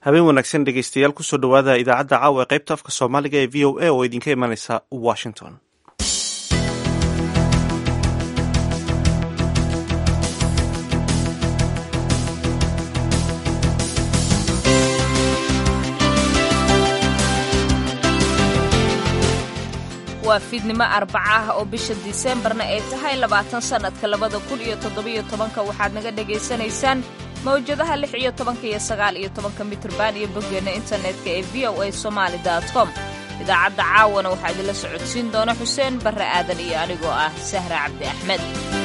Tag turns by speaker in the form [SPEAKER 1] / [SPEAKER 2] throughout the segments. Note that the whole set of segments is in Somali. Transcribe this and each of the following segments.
[SPEAKER 1] habeen wanaagsan dhegeystayaal kusoo dhowaada idaacadda caawa ee qaybta afka soomaaliga ee v o a oo idinka imanaysa washington
[SPEAKER 2] waa fiidnimo arbaca ah oo bisha diseembarna ay tahay labaatan sannadka labada kun iyo toddobiyo tobanka waxaad naga dhagaysanaysaan mawjadaha lix iyo tobanka iyo sagaal iyo tobanka mitrban iyo boggeenna internetka ee v o a somaali com idaacadda caawana waxaa idinla socodsiin doona xuseen barre aadan iyo anigoo ah sahra cabdi axmed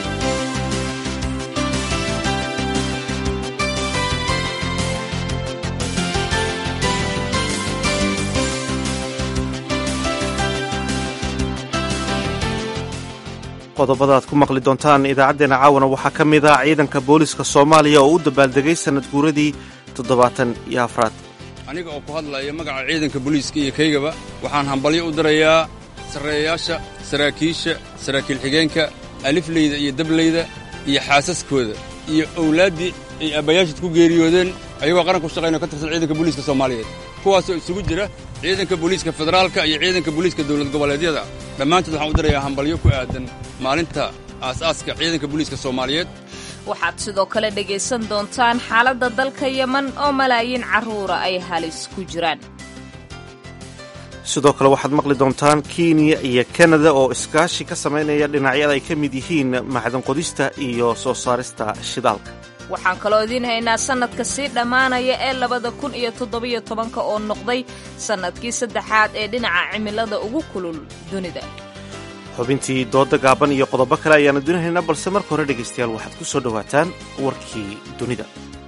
[SPEAKER 1] qodobada aad ku maqli doontaan idaacaddeenna caawana waxaa ka mid ah ciidanka booliska soomaaliya oo u dabaaldegay sannad guuradii toddobaatan iyo afraad
[SPEAKER 3] aniga oo ku hadlaya magaca ciidanka booliiska iyo kaygaba waxaan hambalyo u dirayaa sarreeyayaasha saraakiisha saraakiil xigeenka alifleyda iyo dableyda iyo xaasaskooda iyo owlaaddii ay aabbayaashid ku geeriyoodeen ayagoo qaranka u shaqaynao ka tirsan ciidanka booliiska soomaaliyeed kuwaasoo isugu jira ciidanka booliiska federaalka iyo ciidanka booliiska dowlad goboleedyada dhammaantood waxaan u dirayaa hambalyo ku aadan maalinta aasaaska ciidanka booliiska soomaaliyeed
[SPEAKER 2] waxaad sidoo kale dhegaysan doontaan xaaladda dalka yeman oo malaayiin carruura ay halis ku jiraan
[SPEAKER 1] sidoo kale waxaad maqli doontaan kenya iyo kanada oo iskaashi ka samaynaya dhinacyada ay ka mid yihiin macdan qodista iyo soo saarista shidaalka
[SPEAKER 2] waxaan kaloo idiin haynaa sannadka sii dhammaanaya ee labada kun iyo toddobiyo tobanka oo noqday sannadkii saddexaad ee dhinaca cimilada ugu kulul dunida
[SPEAKER 1] xubintii dooda gaaban iyo qodobo kale ayaanu dinahaynaa balse marka hore dhegaystayaal waxaad ku soo dhowaataan warkii dunida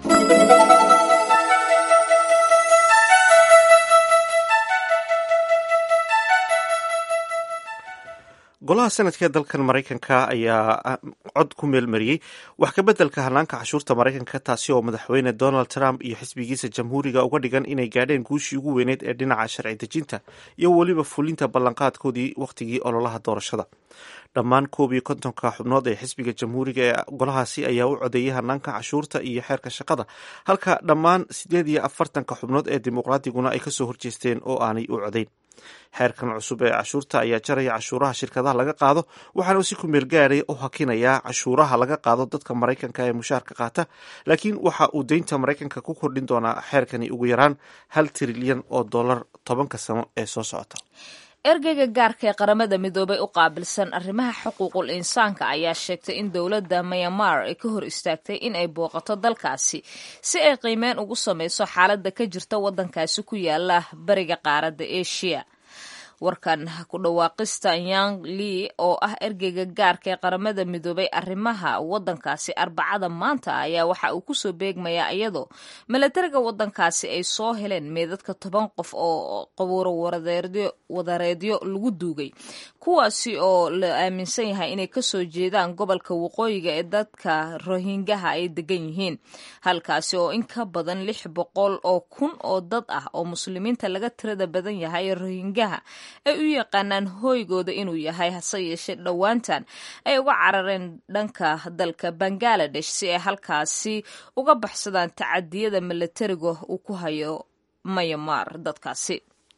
[SPEAKER 1] golaha sanadka ee dalkan maraykanka ayaa cod ku meelmariyey wax ka beddelka hanaanka cashuurta maraykanka taasi oo madaxweyne donald trump iyo xisbigiisa jamhuuriga uga dhigan inay gaadheen guushii ugu weyneyd ee dhinaca sharci dejinta iyo weliba fulinta ballanqaadkoodii wakhtigii ololaha doorashada dhammaan koob iyo kontonka xubnood ee xisbiga jamhuuriga ee golahaasi ayaa u codeeyay hanaanka cashuurta iyo xeerka shaqada halka dhammaan siddeed iyo afartanka xubnood ee dimuqraadiguna ay kasoo horjeesteen oo aanay u codayn xeerkan cusub ee cashuurta ayaa jaraya cashuuraha shirkadaha laga qaado waxaana si ku meel gaaray u hakinayaa cashuuraha laga qaado dadka maraykanka ee mushaarka qaata laakiin waxa uu deynta maraykanka ku kordhin doonaa xeerkani ugu yaraan hal trilyan oo dollar tobanka sano ee soo socota
[SPEAKER 2] ergeyga gaarka ee qaramada midoobay u qaabilsan arrimaha xuquuqul insaanka ayaa sheegtay in dowladda myanmar ay ka hor istaagtay in ay booqato dalkaasi si ay qiimeyn ugu samayso xaaladda ka jirta waddankaasi ku yaala bariga qaaradda asia warkan ku dhawaaqista yang lee oo ah ergeyga gaarka ee qaramada midoobay arrimaha waddankaasi arbacada maanta ayaa waxa uu kusoo beegmayaa iyadoo milatariga waddankaasi ay soo heleen meedadka toban qof oo qabuuro wadareedyo lagu duugay kuwaasi oo la aaminsan yahay inay kasoo jeedaan gobolka waqooyiga ee dadka rohingaha ay degan yihiin halkaasi oo in ka badan lix boqol oo kun oo dad ah oo muslimiinta laga tirada badan yahay ee rohingaha ay u yaqaanaan hooygooda inuu yahay hase yeeshee dhowaantan ay uga carareen dhanka dalka bangaladesh si ay halkaasi uga baxsadaan tacadiyada milatariga uu ku hayo mayamar dadkaasi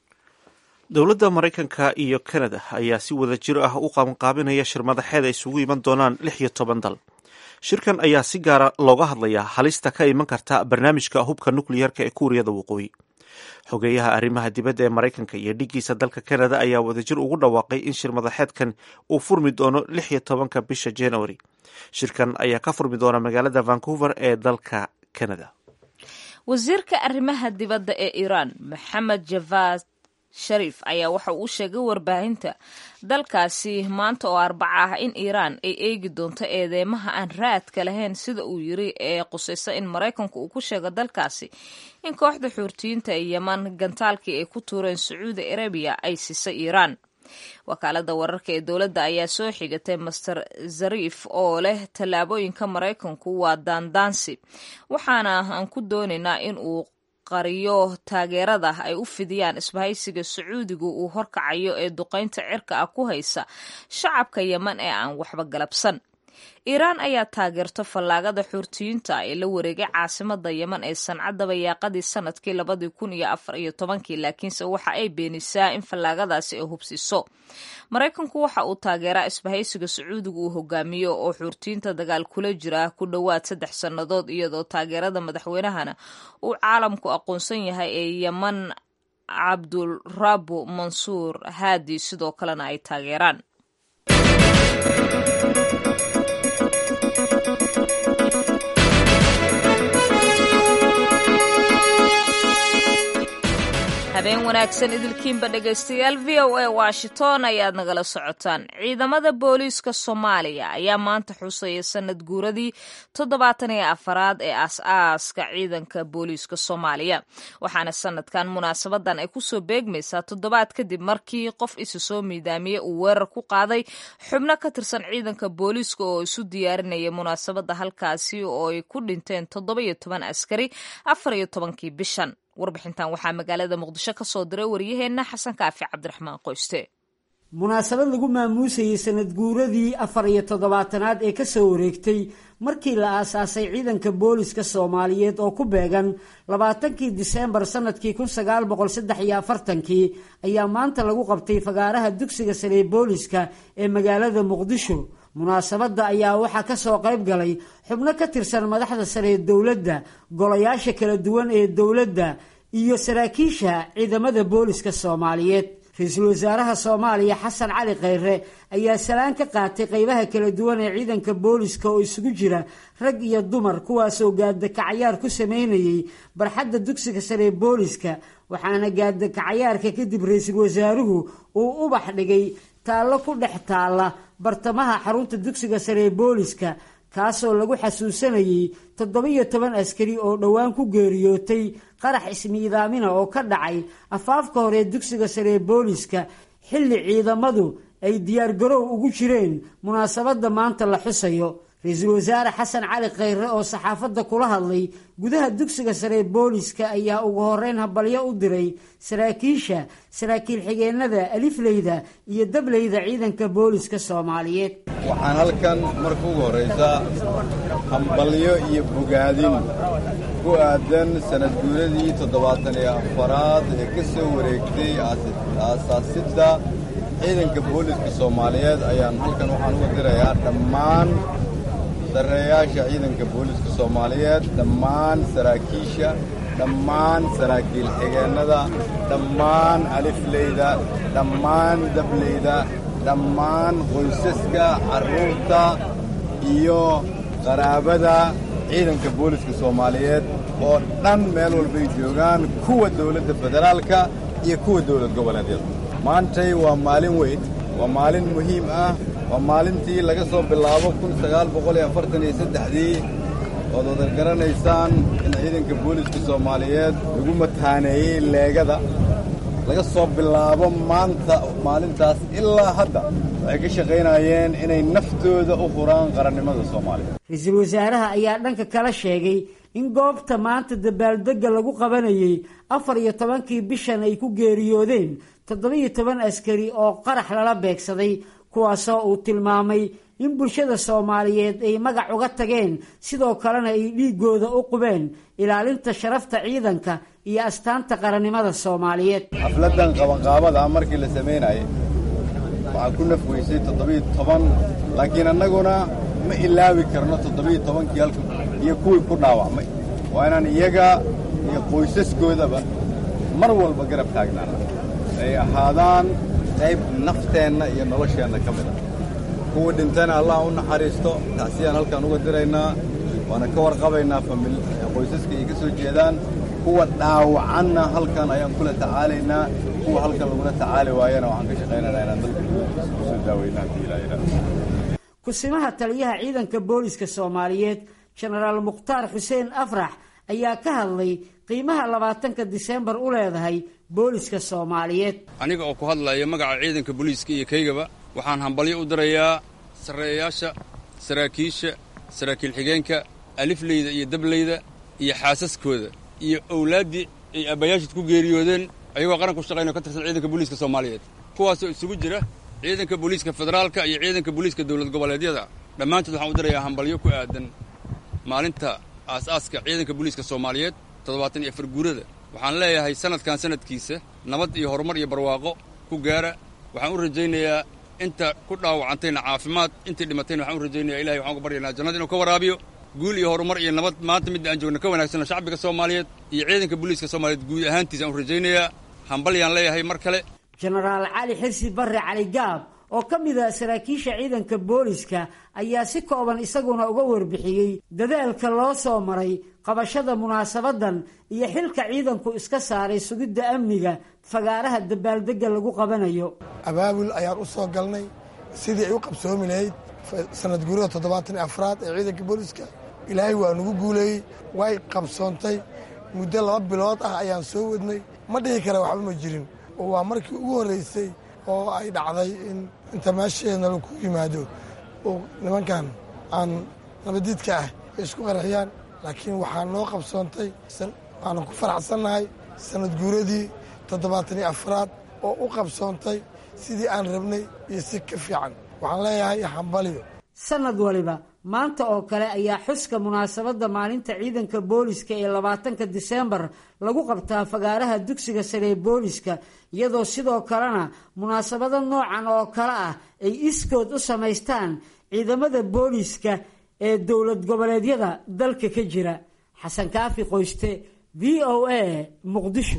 [SPEAKER 1] dowladda maraykanka iyo kanada ayaa si wada jir ah u qabanqaabinaya shir madaxeed ay isugu iman doonaan lix iyo toban dal shirkan ayaa si gaara looga hadlayaa halista ka iman karta barnaamijka hubka nukliyarka ee kuuriyada waqooyi xogeeyaha arrimaha dibadda ee maraykanka iyo dhiggiisa dalka kanada ayaa wadajir ugu dhawaaqay in shir madaxeedkan uu furmi doono lix iyo tobanka bisha january shirkan ayaa ka furmi doona magaalada vancouver ee dalka canada
[SPEAKER 2] wasiirka arrimaha dibadda ee iiraan maxamed javad shariif ayaa waxa uu sheegay warbaahinta dalkaasi maanta oo arbaca ah in iiraan ay eegi doonto eedeymaha aan raadka lahayn sida uu yiri ee qusaysa in maraykanku uu ku sheego dalkaasi in kooxda xuurtiyiinta ee yeman gantaalkii ay ku tuureen sacuudi arabiya ay siisay iiraan wakaalada wararka ee dowladda ayaa soo xigatay master zariif oo leh tallaabooyinka maraykanku waa daandaansi waxaana aan ku doonaynaa in uu qariyo taageerada ay u fidiyaan isbahaysiga sacuudigu uu horkacayo ee duqaynta cirka ah ku haysa shacabka yeman ee aan waxba galabsan iiraan ayaa taageerto fallaagada xuurtiyiinta ee la wareegay caasimada yeman ee sancadda bayaaqadii sanadkii labadii kun iyo afar iyo tobankii laakiinse waxa ay beenisaa in fallaagadaasi ay hubsiso maraykanku waxa uu taageeraa isbahaysiga sacuudiga uu hogaamiyo oo xuurtiyiinta dagaal kula jira ku dhowaad saddex sannadood iyadoo taageerada madaxweynahana uu caalamku aqoonsan yahay ee yeman cabdulrabu mansuur haadi sidoo kalena ay taageeraan habeen wanaagsan idilkiinba dhegaystayaal v o a washington ayaad nagala socotaan ciidamada booliiska soomaaliya ayaa maanta xusaya sanad guuradii toddobaatan iyo afaraad ee aas-aaska ciidanka booliiska soomaaliya waxaana sanadkan munaasabadan ay kusoo beegmaysaa toddobaad kadib markii qof isa soo miidaamiye uu weerar ku qaaday xubno ka tirsan ciidanka booliiska oo isu diyaarinaya munaasabada halkaasi oo ay ku dhinteen toddoba iyo toban askari afar iyo tobankii bishan warbixintan waxaa magaalada muqdisho ka soo diray waryaheenna xasan kaafi cabdiraxmaan qoyste
[SPEAKER 4] munaasabad lagu maamuusayey sanad guuradii afar iyo toddobaatanaad ee ka soo wareegtay markii la aasaasay ciidanka booliska soomaaliyeed oo ku beegan labaatankii diseembar sanadkii kun sagaal boqol saddex iyo afartankii ayaa maanta lagu qabtay fagaaraha dugsiga sare ee booliska ee magaalada muqdisho munaasabadda ayaa waxaa ka soo qayb galay xubno ka tirsan madaxda sare ee dowladda golayaasha kala duwan ee dowladda iyo saraakiisha ciidamada booliska soomaaliyeed ra-iisul wasaaraha soomaaliya xasan cali khayre ayaa salaan ka qaatay qaybaha kala duwan ee ciidanka booliska oo isugu jira rag iyo dumar kuwaasoo gaadakacayaar ku sameynayay barxadda dugsiga sare ee booliska waxaana gaadakacayaarka kadib ra-iisul wasaaruhu uu ubax dhigay taallo ku dhex taalla bartamaha xarunta dugsiga sare ee booliska kaasoo lagu xasuusanayay toddoba-iyo toban askari oo dhowaan ku geeriyootay qarax ismiidaamina oo ka dhacay afaafka hore ee dugsiga sare ee booliska xilli ciidamadu ay diyaargarow ugu jireen munaasabadda maanta la xusayo ra-iisul wasaare xasan cali khayre oo saxaafadda kula hadlay gudaha dugsiga sare ee booliska ayaa ugu horeyn habalyo u diray saraakiisha saraakiil xigeenada alifleyda iyo dableyda ciidanka booliska soomaaliyeed
[SPEAKER 5] waxaan halkan marka ugu horraysa hambalyo iyo bogaadin ku aadan sanad guuradii toddobaatan iyo afaraad ee ka soo wareegtay aasaasidda ciidanka booliska soomaaliyeed ayaan halkan waxaan uga dirayaa dhammaan sarreeyaasha ciidanka booliska soomaaliyeed dhammaan saraakiisha dhammaan saraakiil xigeennada dhammaan alifleyda dhammaan dableyda dhammaan qoysaska carruurta iyo qaraabada ciidanka booliska soomaaliyeed oo dhan meel walbay joogaan kuwa dowladda federaalka iyo kuwa dowlad goboleedyada maantay waa maalin weyn waa maalin muhiim ah waa maalintii laga soo bilaabo kun sagaal boqol iyo afartan iyo saddexdii ood wada garanaysaan in ciidanka booliska soomaaliyeed lagu mataaneeyey leegada laga soo bilaabo maanta maalintaas ilaa hadda waxay ka shaqaynayeen inay naftooda u huraan qarannimada soomaaliya
[SPEAKER 4] ra-iisul wasaaraha ayaa dhanka kala sheegay in goobta maanta dabaaldegga lagu qabanayay afar iyo tobankii bishan ay ku geeriyoodeen toddoba-iyo toban askari oo qarax lala beegsaday kuwaasoo uu tilmaamay in bulshada soomaaliyeed ay magac uga tageen sidoo kalena ay dhiiggooda u qubeen ilaalinta sharafta ciidanka iyo astaanta qarannimada soomaaliyeed
[SPEAKER 5] xafladdan qabanqaabada markii la samaynayay waxaa ku naf weysay toddobiyo toban laakiin annaguna ma ilaawi karno toddobiyo tobankii halka iyo kuwii ku dhaawacmay waa inaan iyaga iyo qoysaskoodaba mar walba garab taagnaana ay ahaadaan qayb nafteenna iyo nolosheenna ka mid ah kuwa dhintana allah u naxariisto tacsiyaan halkaan uga diraynaa waana ka warqabaynaa famil qoysaska ay ka soo jeedaan kuwa dhaawacanna halkan ayaan kula tacaalaynaa kuwa halkan lagula tacaali waayana waxaan ka shaqaynaynaa inaan dalka dowladdiisa kusoo daaweyna haddii ilaa ilaa
[SPEAKER 4] kusimaha taliyaha ciidanka booliska soomaaliyeed jenaraal mukhtaar xuseen afrax ayaa ka hadlay qiimaha labaatanka diseembar u leedahay booliska soomaaliyeed
[SPEAKER 3] aniga oo ku hadlaya magaca ciidanka booliiska iyo kaygaba waxaan hambalyo u dirayaa sarreeyaasha saraakiisha saraakiil xigeenka alifleyda iyo dableyda iyo xaasaskooda iyo owlaaddii ay aabbayaashid ku geeriyoodeen ayagoo qaranka u shaqaynao ka tirsan ciidanka booliiska soomaaliyeed kuwaasoo isugu jira ciidanka booliiska federaalka iyo ciidanka booliiska dowlad goboleedyada dhammaantood waxaan u dirayaa hambalyo ku aadan maalinta aas-aaska ciidanka booliiska soomaaliyeed toddobaatan iyo afar guurada waxaan leeyahay sanadkan sanadkiisa nabad iyo horumar iyo barwaaqo ku gaara waxaan u rajaynayaa inta ku dhaawacantayna caafimaad intii dhimatayna waxaan u rajaynaya ilahay waxaan uga baryaynaa jannada inuu ka waraabiyo guul iyo horumar iyo nabad maanta midda aan joogna ka wanaagsanna shacbiga soomaaliyeed iyo ciidanka booliiska soomaaliyeed guud ahaantiisa aan u rajaynayaa hambalyaan leeyahay mar kale
[SPEAKER 4] jenaraal cali xirsi barre cali gaab oo ka mid a saraakiisha ciidanka booliska ayaa si kooban isaguna uga warbixiyey dadaalka loo soo maray qabashada munaasabadan iyo xilka ciidanku iska saaray sugidda amniga fagaaraha dabaaldegga lagu qabanayo
[SPEAKER 6] abaabul ayaan u soo galnay sidii ay u qabsoomi lahayd sanad guurada toddobaatan iyo afraad ee ciidanka booliska ilaahay waa nagu guuleeyey way qabsoontay muddo laba bilood ah ayaan soo wadnay ma dhihi kara waxba ma jirin oo waa markii ugu horraysay oo ay dhacday in inta meesheedna laku yimaado oo nimankan aan nabadiidka ah ay isku qarxiyaan laakiin waxaa noo qabsoontay waanan ku faraxsannahay sanad guuradii toddobaatan iyo afraad oo u qabsoontay sidii aan rabnay iyo si ka fiican waxaan leeyahay hambaliyo
[SPEAKER 4] sanad waliba maanta oo kale ayaa xuska munaasabadda maalinta ciidanka booliska ee labaatanka diseembar lagu qabtaa fagaaraha dugsiga sare ee booliska iyadoo sidoo kalena munaasabado noocan oo kale ah ay iskood u samaystaan ciidamada booliska ee dowlad goboleedyada dalka ka jira xasan kaafi qoyste v o a muqdisho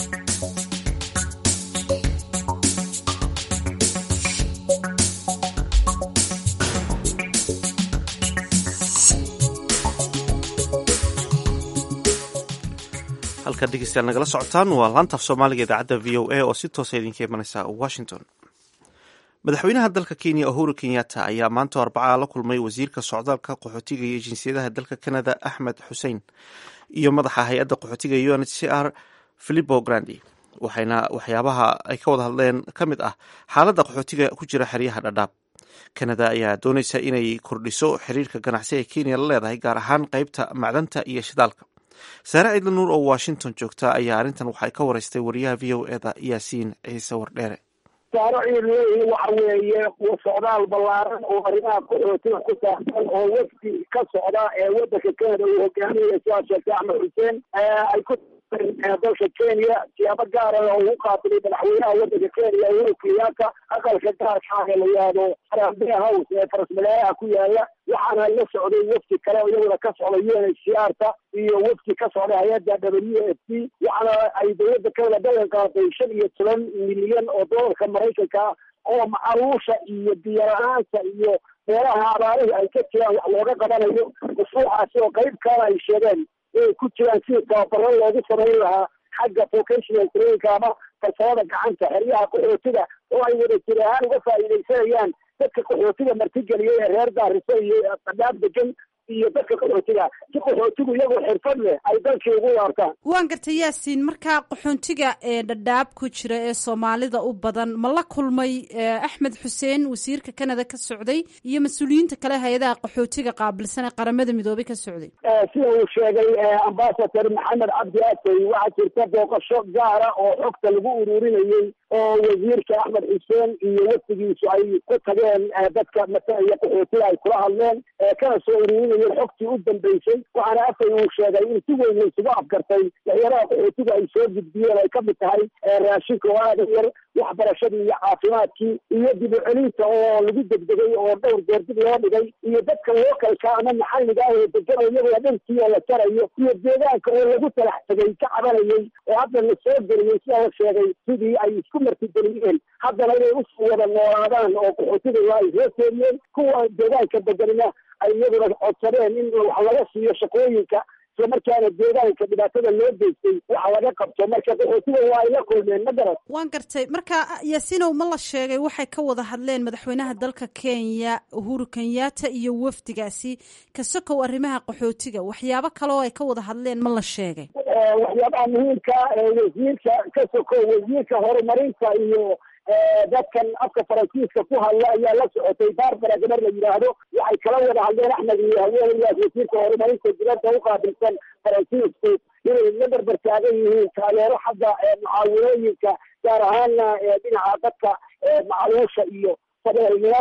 [SPEAKER 1] halkaad dhegeystayaal nagala socotaan waa laantaaf soomaaliga idaacadda v o a oo si toosa idinka imanaysa washington madaxweynaha dalka kenya uhuru kenyatta ayaa maanta arbacaa la kulmay wasiirka socdaalka qaxootiga iyo jinsiyadaha dalka canada axmed xusein iyo madaxa hay-adda qaxootiga u n h c r philipo grandi waxayna waxyaabaha ay ka wada hadleen ka mid ah xaaladda qaxootiga ku jira xeryaha dhadhaab kanada ayaa doonaysa inay kordhiso xiriirka ganacsi ee kenya la leedahay gaar ahaan qeybta macdanta iyo shidaalka saare ciidla nuur oo washington joogta ayaa arrintan waxay ka wareystay wariyaha v o eda yaasiin ciise wardheere
[SPEAKER 7] saaro ciidleeyi waxa weeye socdaal ballaaran oo arrimaha qaxootiga ku saabsan oo wafdi ka socda ee waddanka canada uu hogaaminaya sidaa sheegtay axmed xuseen ay ku dalka kenya siyaabo gaara oo ugu qaabilay madaxweynaha waddanka kenya uhuru kenyatta aqalka gaarka ee la yihahdo harambee house ee farasmaleeyaha ku yaala waxaana la socday wafdi kale iyaguna ka socda u n h c r ta iyo wafdi ka socda hay-adda w f p waxaana ay dowladda canada ballan qaaday shan iyo toban milyan oo doolarka maraykanka oo macaruusha iyo biyo-la-aanta iyo meelaha abaarihii ay ka jiraan wax looga qabanayo mashruucaasi oo qayb kaana ay sheegeen inay ku jiraan sidii tababaro loogu samayn lahaa xagga vocational traininka ama farsamada gacanta xeryaha qaxootiga oo ay wada jir ahaan uga faa'iidaysanayaan dadka qaxootiga martigeliya ee reer gaariso iyo qadaab degan iyo dadka qaxootiga si qaxootigu iyagoo xirfad leh ay dalkii ugu laabtaan
[SPEAKER 8] waan gartay yaasiin markaa qaxoontiga ee dhadhaab ku jira ee soomaalida u badan ma la kulmay axmed xuseen wasiirka canada ka socday iyo mas-uuliyiinta kale hay-adaha qaxootiga qaabilsan ee qaramada midoobay ka socday
[SPEAKER 7] sida uu sheegay ambasador maxamed cabdi atey waxaa jirta booqasho gaara oo xogta lagu ururinayey oo wasiirka axmed xuseen iyo wafdigiisu ay ku tageen dadka matalaya qaxootiga ay kula hadleen kana soo ururinayeen xogtii u dambeysay waxaana afay uu sheegay in si weyn laysugu afgartay waxyaalaha qaxootiga ay soo gudbiyeen ay kamid tahay raashinka oo aada yar waxbarashadii iyo caafimaadkii iyo dib u celinta oo lagu degdegay oo dhowr goor dib loo dhigay iyo dadka lookalka ama maxalliga ah oo degan iyagoo dharkii oo la jarayo iyo deegaanka oo lagu talax tegay ka cabanayay oo hadda la soo geliyey sidaa la sheegay sidii ay isku martigeliyeen haddana inay usoo wada noolaadaan oo qaxootiga ay soo seeriyeen kuwa deegaanka deganina ay iyaguna codsadeen in wax laga siiyo shaqooyinka isla markaana deegaanka dhibaatada loo geystay waxa laga qabto marka qaxootiga waa ay la kulmeen ma garan
[SPEAKER 8] waan gartay marka yaasiinow ma la sheegay waxay ka wada hadleen madaxweynaha dalka kenya uhuru kenyatta iyo wafdigaasi ka sokow arrimaha qaxootiga waxyaabo kale oo ay ka wada hadleen ma la sheegay
[SPEAKER 7] waxyaabaha muhiimka wasiirka ka sokow wasiirka horumarinta iyo dadkan afka faransiiska ku hadla ayaa la socotay barbara gabar la yidhaahdo waxay kala wada hadleen axmed iyo haweenayaas wasiirka horumarinta dibadda u qaabilsan faransiisku inay la barbar taagan yihiin taageero xagga mucaawinooyinka gaar ahaana dhinaca dadka macaluusha iyo sabeelnimada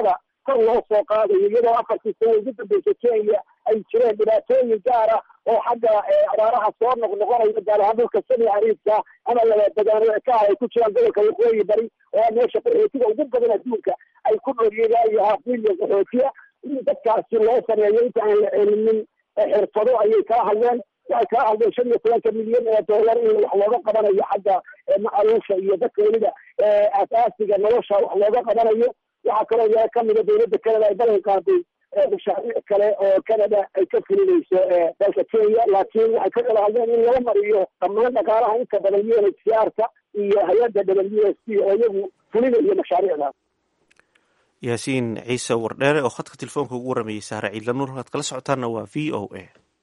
[SPEAKER 7] kor loo soo qaadayo iyadoo afartii sano ugu dambeysa kenya ay jireen dhibaatooyin gaar ah oo xagga abaaraha soo noqnoqonaya gaar ahaan dhulka sami cariibka ama labadegaano ka ah ay ku jiraan gobolka waqooyi bari oo meesha qaxootiga ugu badan adduunka ay ku dhoryeen iyo haaf milyan qaxootiya in dadkaasi loo sameeyo inta aan la celinin xirfado ayay kaa hadleen waxay kaa hadleen shan iyo tobanka milyan ee dollar in wax looga qabanayo xagga macaluusha iyo dadka weliba asaasiga nolosha wax looga qabanayo waxaa kaloo yaa kamida dowladda canada ay ballan qaaday mashaariic kale oo canada ay ka fulinayso dalka kenya laakiin waxay ka kala hadleen in lala mariyo dhammaan dhaqaalaha inta badan u n h c r ka iyo hay-adda w s p oo iyagu fulinayo mashaariicdaas
[SPEAKER 1] yaasiin ciise wardheere oo khadka telefoonka ugu waramayay saare ciidla nuur halkaad kala socotaanna waa v o a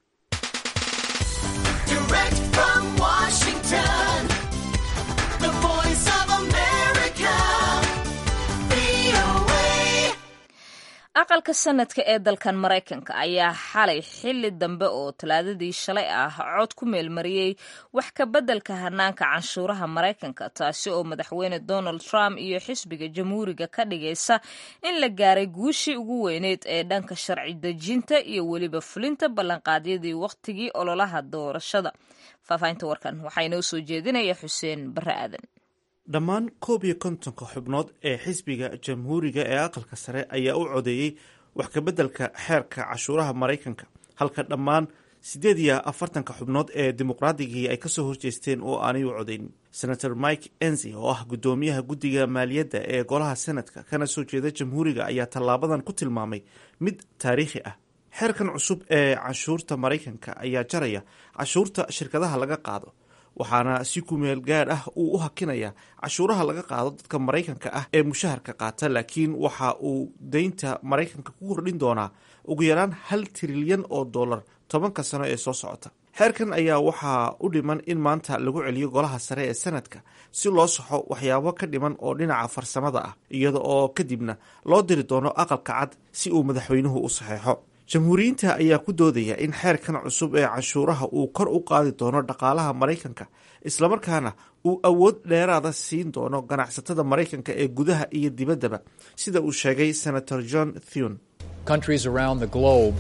[SPEAKER 2] aqalka sanadka ee dalkan maraykanka ayaa xalay xili dambe oo talaadadii shalay ah cod ku meelmariyey wax ka beddelka hanaanka canshuuraha maraykanka taasi oo madaxweyne donald trump iyo xisbiga jamhuuriga ka dhigaysa in la gaaray guushii ugu weyneyd ee dhanka sharci dejinta iyo weliba fulinta ballanqaadyadii wakhtigii ololaha doorashada faahfaahinta warkan waxaa inoo soo jeedinaya xuseen barre aadan
[SPEAKER 1] dhammaan koob iyo kontonka xubnood ee xisbiga jamhuuriga ee aqalka sare ayaa u codeeyey wax kabeddelka xeerka cashuuraha maraykanka halka dhammaan siddeed iyo afartanka xubnood ee dimuqraadigii ay kasoo horjeesteen oo aanay u codeynin senator mike enzi oo ah guddoomiyaha guddiga maaliyadda ee golaha senadka kana soo jeeda jamhuuriga ayaa tallaabadan ku tilmaamay mid taariikhi ah xeerkan cusub ee canshuurta maraykanka ayaa jaraya cashuurta shirkadaha laga qaado waxaana si kumeel gaadh ah uu u hakinayaa cashuuraha laga qaado dadka maraykanka ah ee mushaharka qaata laakiin waxa uu deynta maraykanka ku kordhin doonaa ugu yaraan hal trilyan oo dollar tobanka sano ee soo socota xeerkan ayaa waxaa u dhiman in maanta lagu celiyo golaha sare ee sanadka si loo saxo waxyaabo ka dhiman oo dhinaca farsamada ah iyada oo kadibna loo diri doono aqalka cad si uu madaxweynuhu u saxeexo jamhuuriyiinta ayaa ku doodaya in xeerkan cusub ee canshuuraha uu kor u qaadi doono dhaqaalaha maraykanka islamarkaana uu awood dheeraada siin doono ganacsatada maraykanka ee gudaha iyo dibaddaba sida uu sheegay senator john thune
[SPEAKER 9] countries around the globe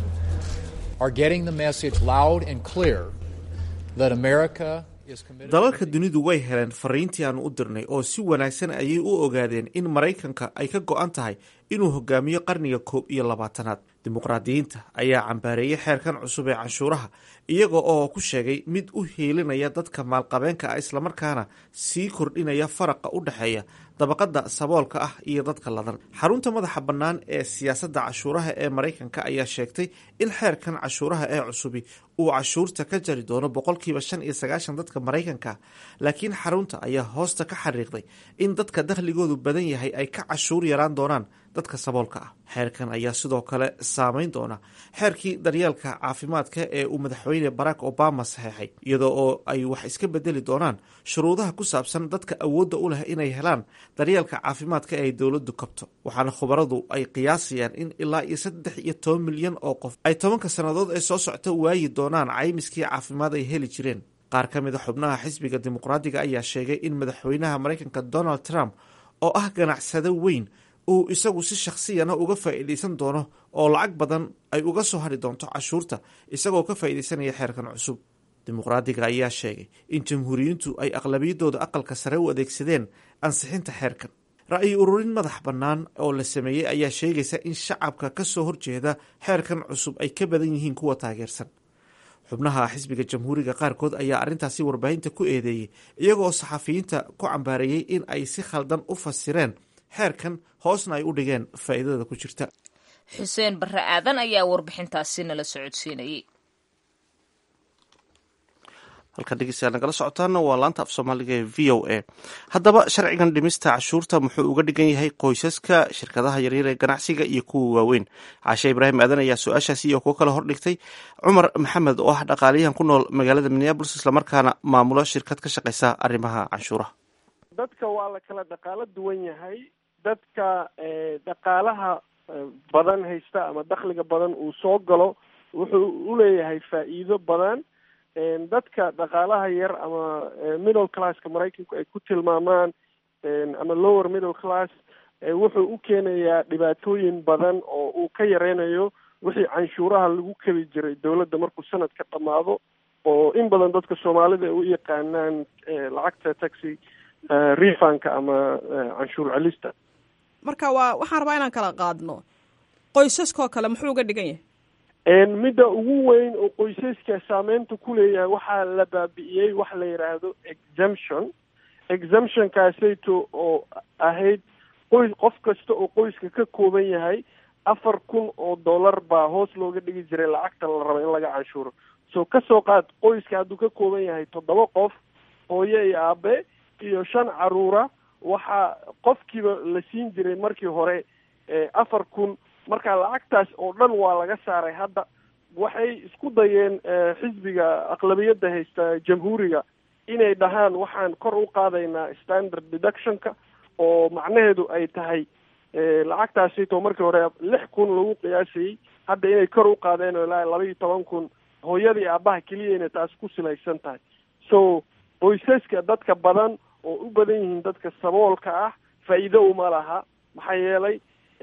[SPEAKER 9] are getting the message loud and clear that America is committed
[SPEAKER 1] dalalka dunidu way heleen fariintii aanu u dirnay oo si wanaagsan ayay u ogaadeen in maraykanka ay ka go-an tahay inuu hogaamiyo qarniga koob iyo labaatanaad dimuqraadiyiinta ayaa cambaareeyey xeerkan cusub ee canshuuraha iyaga oo ku sheegay mid u hiilinaya dadka maalqabeenka ah islamarkaana sii kordhinaya faraqa u dhexeeya dabaqada saboolka ah iyo dadka ladan xarunta madaxa bannaan ee siyaasadda cashuuraha ee maraykanka ayaa sheegtay in xeerkan cashuuraha ee cusubi uu cashuurta ka jari doono boqolkiiba shan iyo sagaashan dadka maraykanka laakiin xarunta ayaa hoosta ka xariiqday in dadka dakhligoodu badan yahay ay ka cashuur yaraan doonaan dadka saboolka ah xeerkan ayaa sidoo kale saameyn doona xeerkii daryeelka caafimaadka ee uu madaxweyne barack obama saxeexay iyadoo oo ay wax iska bedeli doonaan shuruudaha ku saabsan dadka awoodda u leh inay helaan daryeelka caafimaadka ee ay dowladdu kabto waxaana khubaradu ay qiyaasayaan in ilaa iyo saddex iyo toban milyan oo qof ay tobanka sannadood ee soo socta waayi doonaan caymiskii caafimaad ay heli jireen qaar ka mida xubnaha xisbiga dimuqraadiga ayaa sheegay in madaxweynaha maraykanka donald trump oo ah ganacsado weyn uu isagu si shakhsiyana uga faa'iidaysan doono oo lacag badan ay uga soo hari doonto cashuurta isagoo ka faa'iidaysanaya xeerkan cusub dimuqraadiga ayaa sheegay in jamhuuriyiintu ay aqlabiyadooda aqalka sare u adeegsadeen ansixinta xeerkan ra'yi ururin madax bannaan oo la sameeyey ayaa sheegaysa in shacabka ka soo horjeeda xeerkan cusub ay ka badan yihiin kuwa taageersan xubnaha xisbiga jamhuuriga qaarkood ayaa arrintaasi warbaahinta ku eedeeyey iyagoo saxafiyiinta ku cambaareeyey in ay si khaldan u fasireen xeerkan hoosna ay u dhigeen faa'iidada ku jirta
[SPEAKER 2] xuseen barre aadan ayaa warbixintaasi nala socodsiinayay
[SPEAKER 1] halkan dhegeystayaal nagala socotaana waa laanta af soomaaliga ee v o a haddaba sharcigan dhimista cashuurta muxuu uga dhigan yahay qoysaska shirkadaha yaryar ee ganacsiga iyo kuwa waaweyn caashe ibraahim aadan ayaa su-aashaasi iyo kuwo kale hordhigtay cumar maxamed oo ah dhaqaaliyahan ku nool magaalada minneabolis islamarkaana maamulo shirkad ka shaqeysa arrimaha canshuuraha
[SPEAKER 10] dadka waa la kala dhaqaalo duwan yahay dadka dhaqaalaha badan haysta ama dakhliga badan uu soo galo wuxuu uleeyahay faa'iido badan dadka dhaqaalaha yar ama middle classka maraykanku ay ku tilmaamaan ama lower middle class wuxuu u keenayaa dhibaatooyin badan oo uu ka yareynayo wixii canshuuraha lagu kabi jiray dowladda markuu sanadka dhammaado oo in badan dadka soomaalida ay u yaqaanaan lacagta taxi refunka ama canshuur celista
[SPEAKER 11] marka waa waxaan rabaa inaan kala qaadno qoysaskoo kale muxuu uga dhigan yahay
[SPEAKER 10] midda ugu weyn oo qoysaska saameynta ku leeyahay waxaa la baabi'iyey wax la yidhaahdo exemption exemptionkaasayto oo ahayd qoys qof kasta oo qoyska ka kooban yahay afar kun oo dollar baa hoos looga dhigi jiray lacagta la raba in laga canshuuro so kasoo qaad qoyska hadduu ka kooban yahay toddoba qof hooyo iyo aabe iyo shan caruura waxaa qofkiiba la siin jiray markii hore afar kun marka lacagtaas oo dhan waa laga saaray hadda waxay isku dayeen xisbiga aqlabiyadda haysta jamhuuriga inay dhahaan waxaan kor u qaadaynaa standard deductionka oo macnaheedu ay tahay lacagtaasito markii hore lix kun lagu qiyaasayey hadda inay kor u qaadeen oo ilaa laba iyo toban kun hooyadii aabaha keliya inay taas ku silaysan tahay so qoysaska dadka badan oo u badan yihiin dadka saboolka ah faa'iido uma laha maxaa yeelay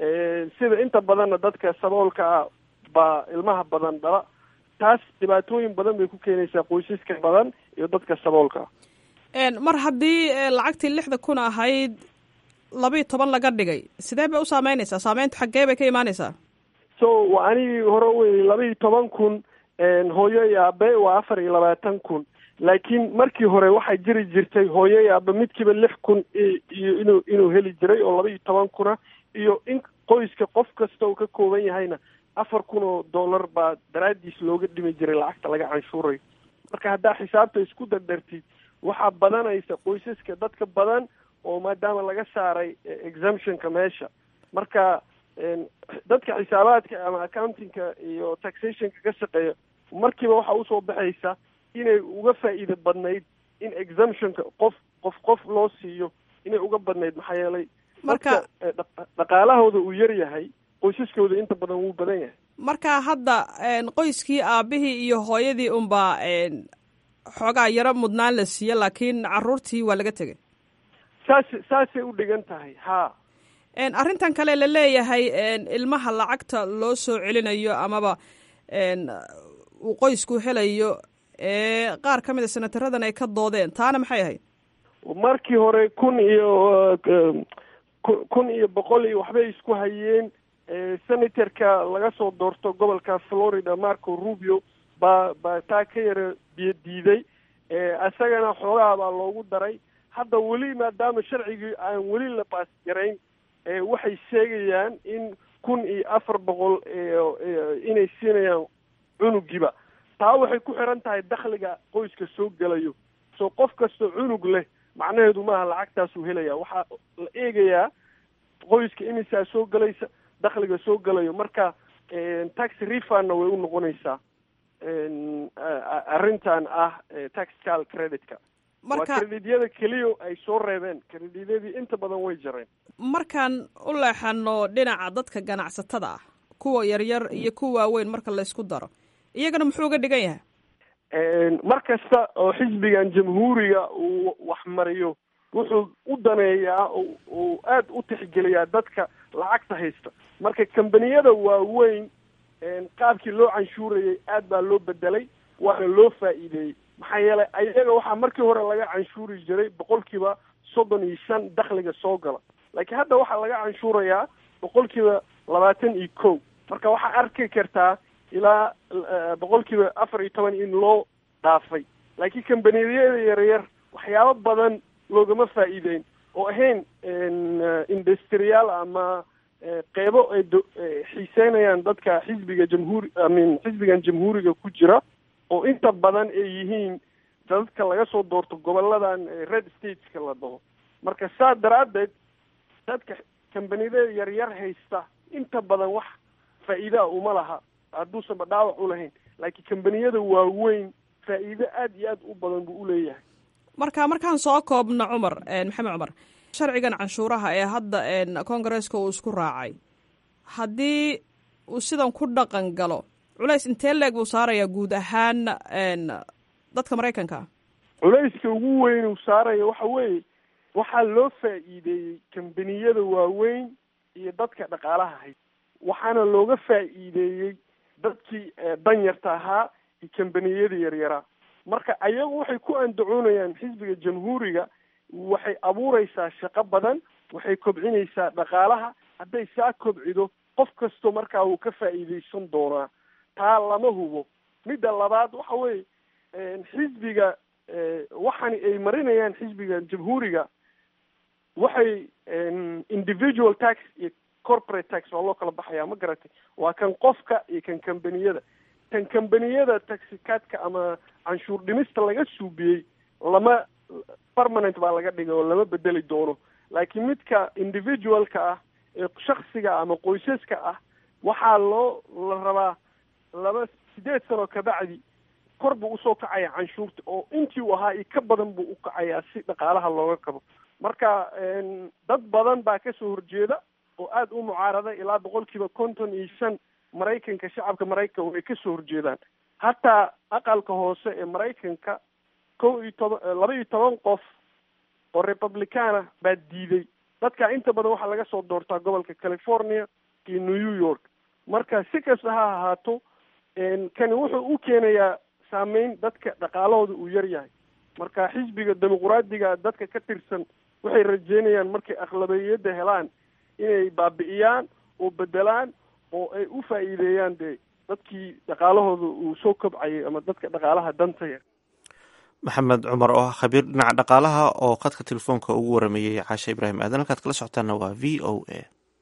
[SPEAKER 10] sida inta badanna dadka saboolka ah baa ilmaha badan dhala taas dhibaatooyin badan bay ku keenaysaa qoysaska badan iyo dadka saboolka
[SPEAKER 11] ah mar haddii lacagtii lixda kun ahayd labiiyo toban laga dhigay sidee bay u saameynaysaa saameyntu xaggee bay ka imaanaysaa
[SPEAKER 10] so waa anigii hore wey labaiyo toban kun hooyo iyo aabe waa afar iyo labaatan kun laakiin markii hore waxaa jiri jirtay hooyo iyo aabe midkiiba lix kun iyo inuu inuu heli jiray oo laba iyo toban kuna iyo in qoyska qof kasta uu ka kooban yahayna afar kun oo dollar baa daraadiis looga dhimi jiray lacagta laga canshuurayo marka haddaa xisaabta isku dardartid waxaa badanaysa qoysaska dadka badan oo maadaama laga saaray exemptionka meesha marka dadka xisaabaadka ama accountingka iyo taxationka ka shaqeeya markiiba waxaa usoo baxaysa inay uga faa'iida badnayd in exemptionka qof qof qof loo siiyo inay uga badnayd maxaa yeelay
[SPEAKER 11] marka
[SPEAKER 10] dhaqaalahooda uu yar yahay qoysaskooda inta badan wuu badan yahay
[SPEAKER 11] marka hadda qoyskii aabihii iyo hooyadii unbaa xoogaa yaro mudnaan la siiye laakiin caruurtii waa laga tegay
[SPEAKER 10] saas saasay u dhigan tahay haa
[SPEAKER 11] arrintan kale la leeyahay ilmaha lacagta loo soo celinayo amaba uu qoysku helayo ee qaar ka mid a senataradan ay ka doodeen taana maxay ahayd
[SPEAKER 10] markii hore kun iyo kun iyo boqol iyo waxbay isku hayeen senatorka laga soo doorto gobolka florida marco rubio baa baa taa ka yara biyo diiday isagana xoogaha baa loogu daray hadda weli maadaama sharcigii aan weli la baas garayn waxay sheegayaan in kun iyo afar boqol inay siinayaan cunugiiba taa waxay ku xiran tahay dakhliga qoyska soo gelayo soo qof kastoo cunug leh macnaheedu maaha lacagtaasuu helaya waxaa la eegayaa qoyska imisaa soo gelaysa dakhliga soo gelayo marka tax refundna way u noqonaysaa arrintan ah taxcal creditka waa credityada keliya ay soo reebeen credityadii inta badan way jareen
[SPEAKER 11] markaan u leexano dhinaca dadka ganacsatada ah kuwa yaryar iyo kuwa waaweyn marka laysku daro iyagana muxuu uga dhigan yahay
[SPEAKER 10] mar kasta oo xisbigan jamhuuriga uu waxmariyo wuxuu u daneeyaa uu aada u tixgeliyaa dadka lacagta haysta marka kambaniyada waaweyn qaabkii loo canshuurayay aad baa loo bedelay waana loo faa'iideeyey maxaa yeelay ayaga waxaa markii hore laga canshuuri jiray boqolkiiba soddon iyo shan dakhliga soo gala laakiin hadda waxaa laga canshuurayaa boqolkiiba labaatan iyo kow marka waxaa arki kartaa ilaa boqolkiiba afar iyo toban in loo dhaafay laakiin kambaniyada yaryar waxyaabo badan loogama faa'iideyn oo ahayn industriyaal ama qeybo ay xiiseynayaan dadka xisbiga jamhuuri amin xisbigan jamhuuriga ku jira oo inta badan ay yihiin dadka laga soo doorto goboladan red stateska la dhaho marka saa daraaddeed dadka kambaniyada yaryar haysta inta badan wax faa'iidaa uma laha hadduusanba dhaawac u lahayn laakiin kambaniyada waaweyn faa'iido aada iyo aad u badan buu uleeyahay
[SPEAKER 11] marka markaan soo koobno cumar maxamed cumar sharcigan canshuuraha ee hadda congaresska uu isku raacay haddii uu sidan ku dhaqan galo culays intee leeg buu saarayaa guud ahaan dadka maraykanka
[SPEAKER 10] culayska ugu weyn uu saaraya waxa weeye waxaa loo faa'iideeyey kambaniyada waaweyn iyo dadka dhaqaalaha hay waxaana looga faa'iideeyey dadkii danyarta ahaa iyo kambaniyada yaryaraa marka ayagu waxay ku andacoonayaan xisbiga jamhuuriga waxay abuureysaa shaqo badan waxay kobcinaysaa dhaqaalaha hadday saa kobcido qof kastoo markaa wuu ka faa'iideysan doonaa taa lama hubo midda labaad waxa weeye xisbiga waxani ay marinayaan xisbiga jamhuuriga waxay individual tax iyo corporate tax waa loo kala baxayaa ma garatay waa kan qofka iyo kan kambaniyada kan kambaniyada taxicadka ama canshuur dhimista laga suubiyey lama permanent baa laga dhigay oo lama bedeli doono laakiin midka individualka ah ee shaksiga ama qoysaska ah waxaa loo la rabaa laba sideed sano kabacdi kor buu usoo kacaya canshuurta oo intii uu ahaa iyo ka badan buu u kacayaa si dhaqaalaha looga qabo marka dad badan baa kasoo horjeeda oo aada u mucaarada ilaa boqol kiiba konton iyo shan maraykanka shacabka maraykanka way kasoo horjeedaan hataa aqalka hoose ee maraykanka kow iyo toban laba iyo toban qof oo republicana baa diiday dadka inta badan waxaa laga soo doortaa gobolka california iyo new york marka si kasta ha ahaato kani wuxuu u keenayaa saameyn dadka dhaqaalahooda uu yar yahay marka xisbiga dimuquraadiga dadka ka tirsan waxay rajeynayaan markay akhlabiyadda helaan inay baabi'iyaan oo bedelaan oo ay u faa'iideeyaan dee dadkii dhaqaalahooda uu soo kobcayay ama dadka dhaqaalaha danta yar
[SPEAKER 1] maxamed cumar oo ah khabiir dhinaca dhaqaalaha oo khadka telefoonka ugu warameeyey caashe ibraahim aadan halkaad kala socotaana waa v o a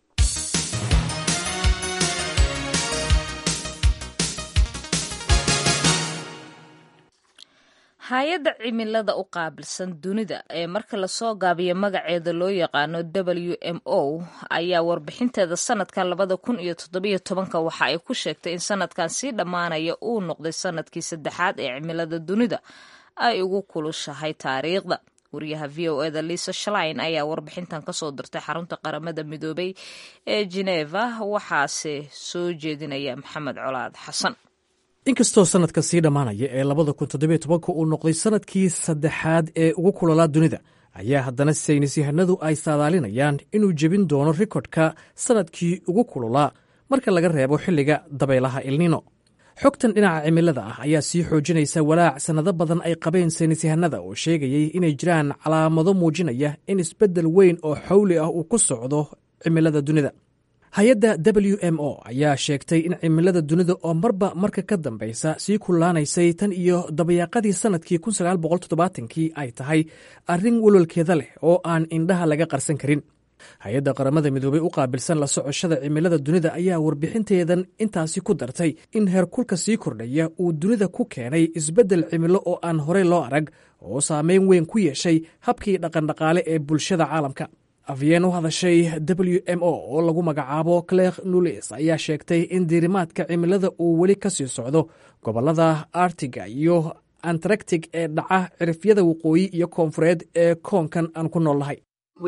[SPEAKER 2] hay-adda cimilada u qaabilsan dunida ee marka lasoo gaabiyo magaceeda loo yaqaano w m o ayaa warbixinteeda sanadkan labada kun iyo toddobiyo tobanka waxa ay ku sheegtay in sanadkan sii dhammaanaya uu noqday sanadkii saddexaad ee cimilada dunida ay ugu kulushahay taariikhda wariyaha v o eda lisa shlein ayaa warbixintan kasoo dirtay xarunta qaramada midoobay ee geneva waxaase soo jeedinaya maxamed colaad xasan
[SPEAKER 12] inkastoo sanadka sii dhammaanaya ee labada kun toddobiyo tobanka uu noqday sanadkii saddexaad ee ugu kulolaa dunida ayaa haddana saynis yahanadu ay saadaalinayaan inuu jebin doono rikodhka sanadkii ugu kulolaa marka laga reebo xilliga dabaylaha ilnino xogtan dhinaca cimilada ah ayaa sii xoojinaysa walaac sannado badan ay qabeen saynis yahanada oo sheegayay inay jiraan calaamado muujinaya in isbeddel weyn oo xawli ah uu ku socdo cimilada dunida hay-adda w m o ayaa sheegtay in cimilada dunida oo marba marka ka dambaysa sii kullaanaysay tan iyo dabayaaqadii sannadkii kii ay tahay arrin walwalkeeda leh oo aan indhaha laga qarsan karin hay-adda qaramada midoobey u qaabilsan la socoshada cimilada dunida ayaa warbixinteedan intaasi ku dartay in heerkulka sii kordhaya uu dunida ku keenay isbeddel cimilo oo aan horey loo arag oo saameyn weyn ku yeeshay habkii dhaqandhaqaale ee bulshada caalamka afyeen u hadashay w m o oo lagu magacaabo cler nulis ayaa sheegtay in diirimaadka cimilada uu weli ka sii socdo gobollada artiga iyo antaractic ee dhaca cirifyada waqooyi iyo koonfureed ee koonkan aan ku nool nahay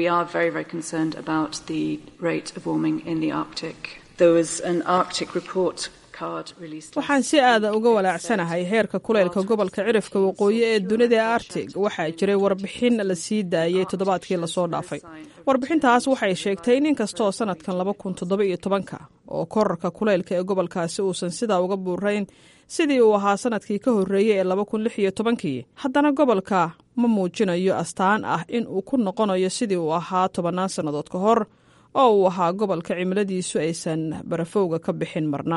[SPEAKER 11] waxaan si aada uga walaacsanahay heerka kuleylka gobolka cirifka waqooyi ee dunida ee artig waxaa jiray warbixin la sii daayey toddobaadkii lasoo dhaafay warbixintaas waxay sheegtay in inkastoo sanadkan laba kun toddoba iyo tobanka oo korarka kuleylka ee gobolkaasi uusan sidaa uga buurayn sidii uu ahaa sanadkii ka horreeyey ee laba kun lix iyo tobankii haddana gobolka ma muujinayo astaan ah in uu ku noqonayo sidii uu ahaa tobannaan sannadood ka hor oo uu ahaa gobolka cimiladiisu aysan barafowga ka bixin marna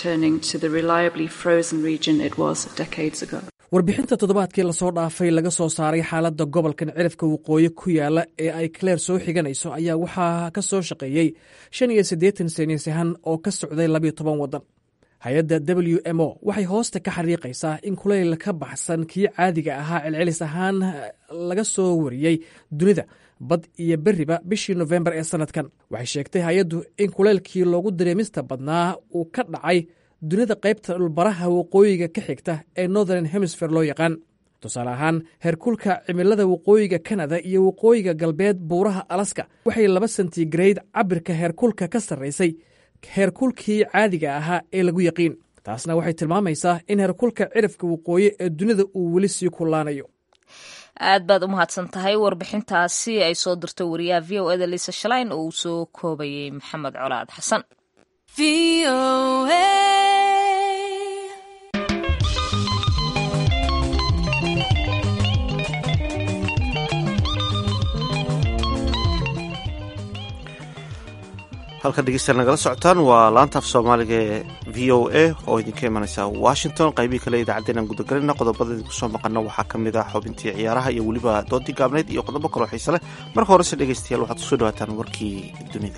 [SPEAKER 12] warbixinta toddobaadkii lasoo dhaafay laga soo saaray xaaladda gobolkan cirifka waqooyi ku yaala ee ay claire soo xiganayso ayaa waxaa ka soo shaqeeyey shan iyo siddeetan saynisyahan oo ka socday labiyo toban waddan hay-adda w m o waxay hoosta ka xariiqaysaa in kulayl ka baxsan kii caadiga ahaa celcelis ahaan laga soo wariyey dunida bad iyo beriba bishii nofembar ee sanadkan waxay sheegtay hay-addu in kulaylkii loogu dareemista badnaa uu ka dhacay dunida qaybta dhulbaraha waqooyiga ka xigta ee northern hemisfer loo yaqaan tusaale ahaan heerkulka cimilada waqooyiga kanada iyo waqooyiga galbeed buuraha alaska waxay laba sentigrade cabirka heerkulka ka sarraysay heerkulkii caadiga ahaa ee lagu yaqiin taasna waxay tilmaamaysaa in heerkulka cirifka waqooyi ee dunida uu weli sii kullaanayo
[SPEAKER 2] aad baad u mahadsan tahay warbixintaasi ay soo dirto wariyaha v o eda liisa shalayn oo uu soo koobayay maxamed colaad xasan
[SPEAKER 1] halkan dhegeystayaal nagala socotaan waa laanta af soomaaliga ee v o a oo idinka imanaysa washington qaybihii kale idaacaddeenaan gudagalina qodobada idinku soo maqano waxaa ka mid ah xubintii ciyaaraha iyo weliba doontii gaabneyd iyo qodobo kaloo xiise leh marka horese dhegeystayaal waxaad kusoo dhawaataan warkii dunida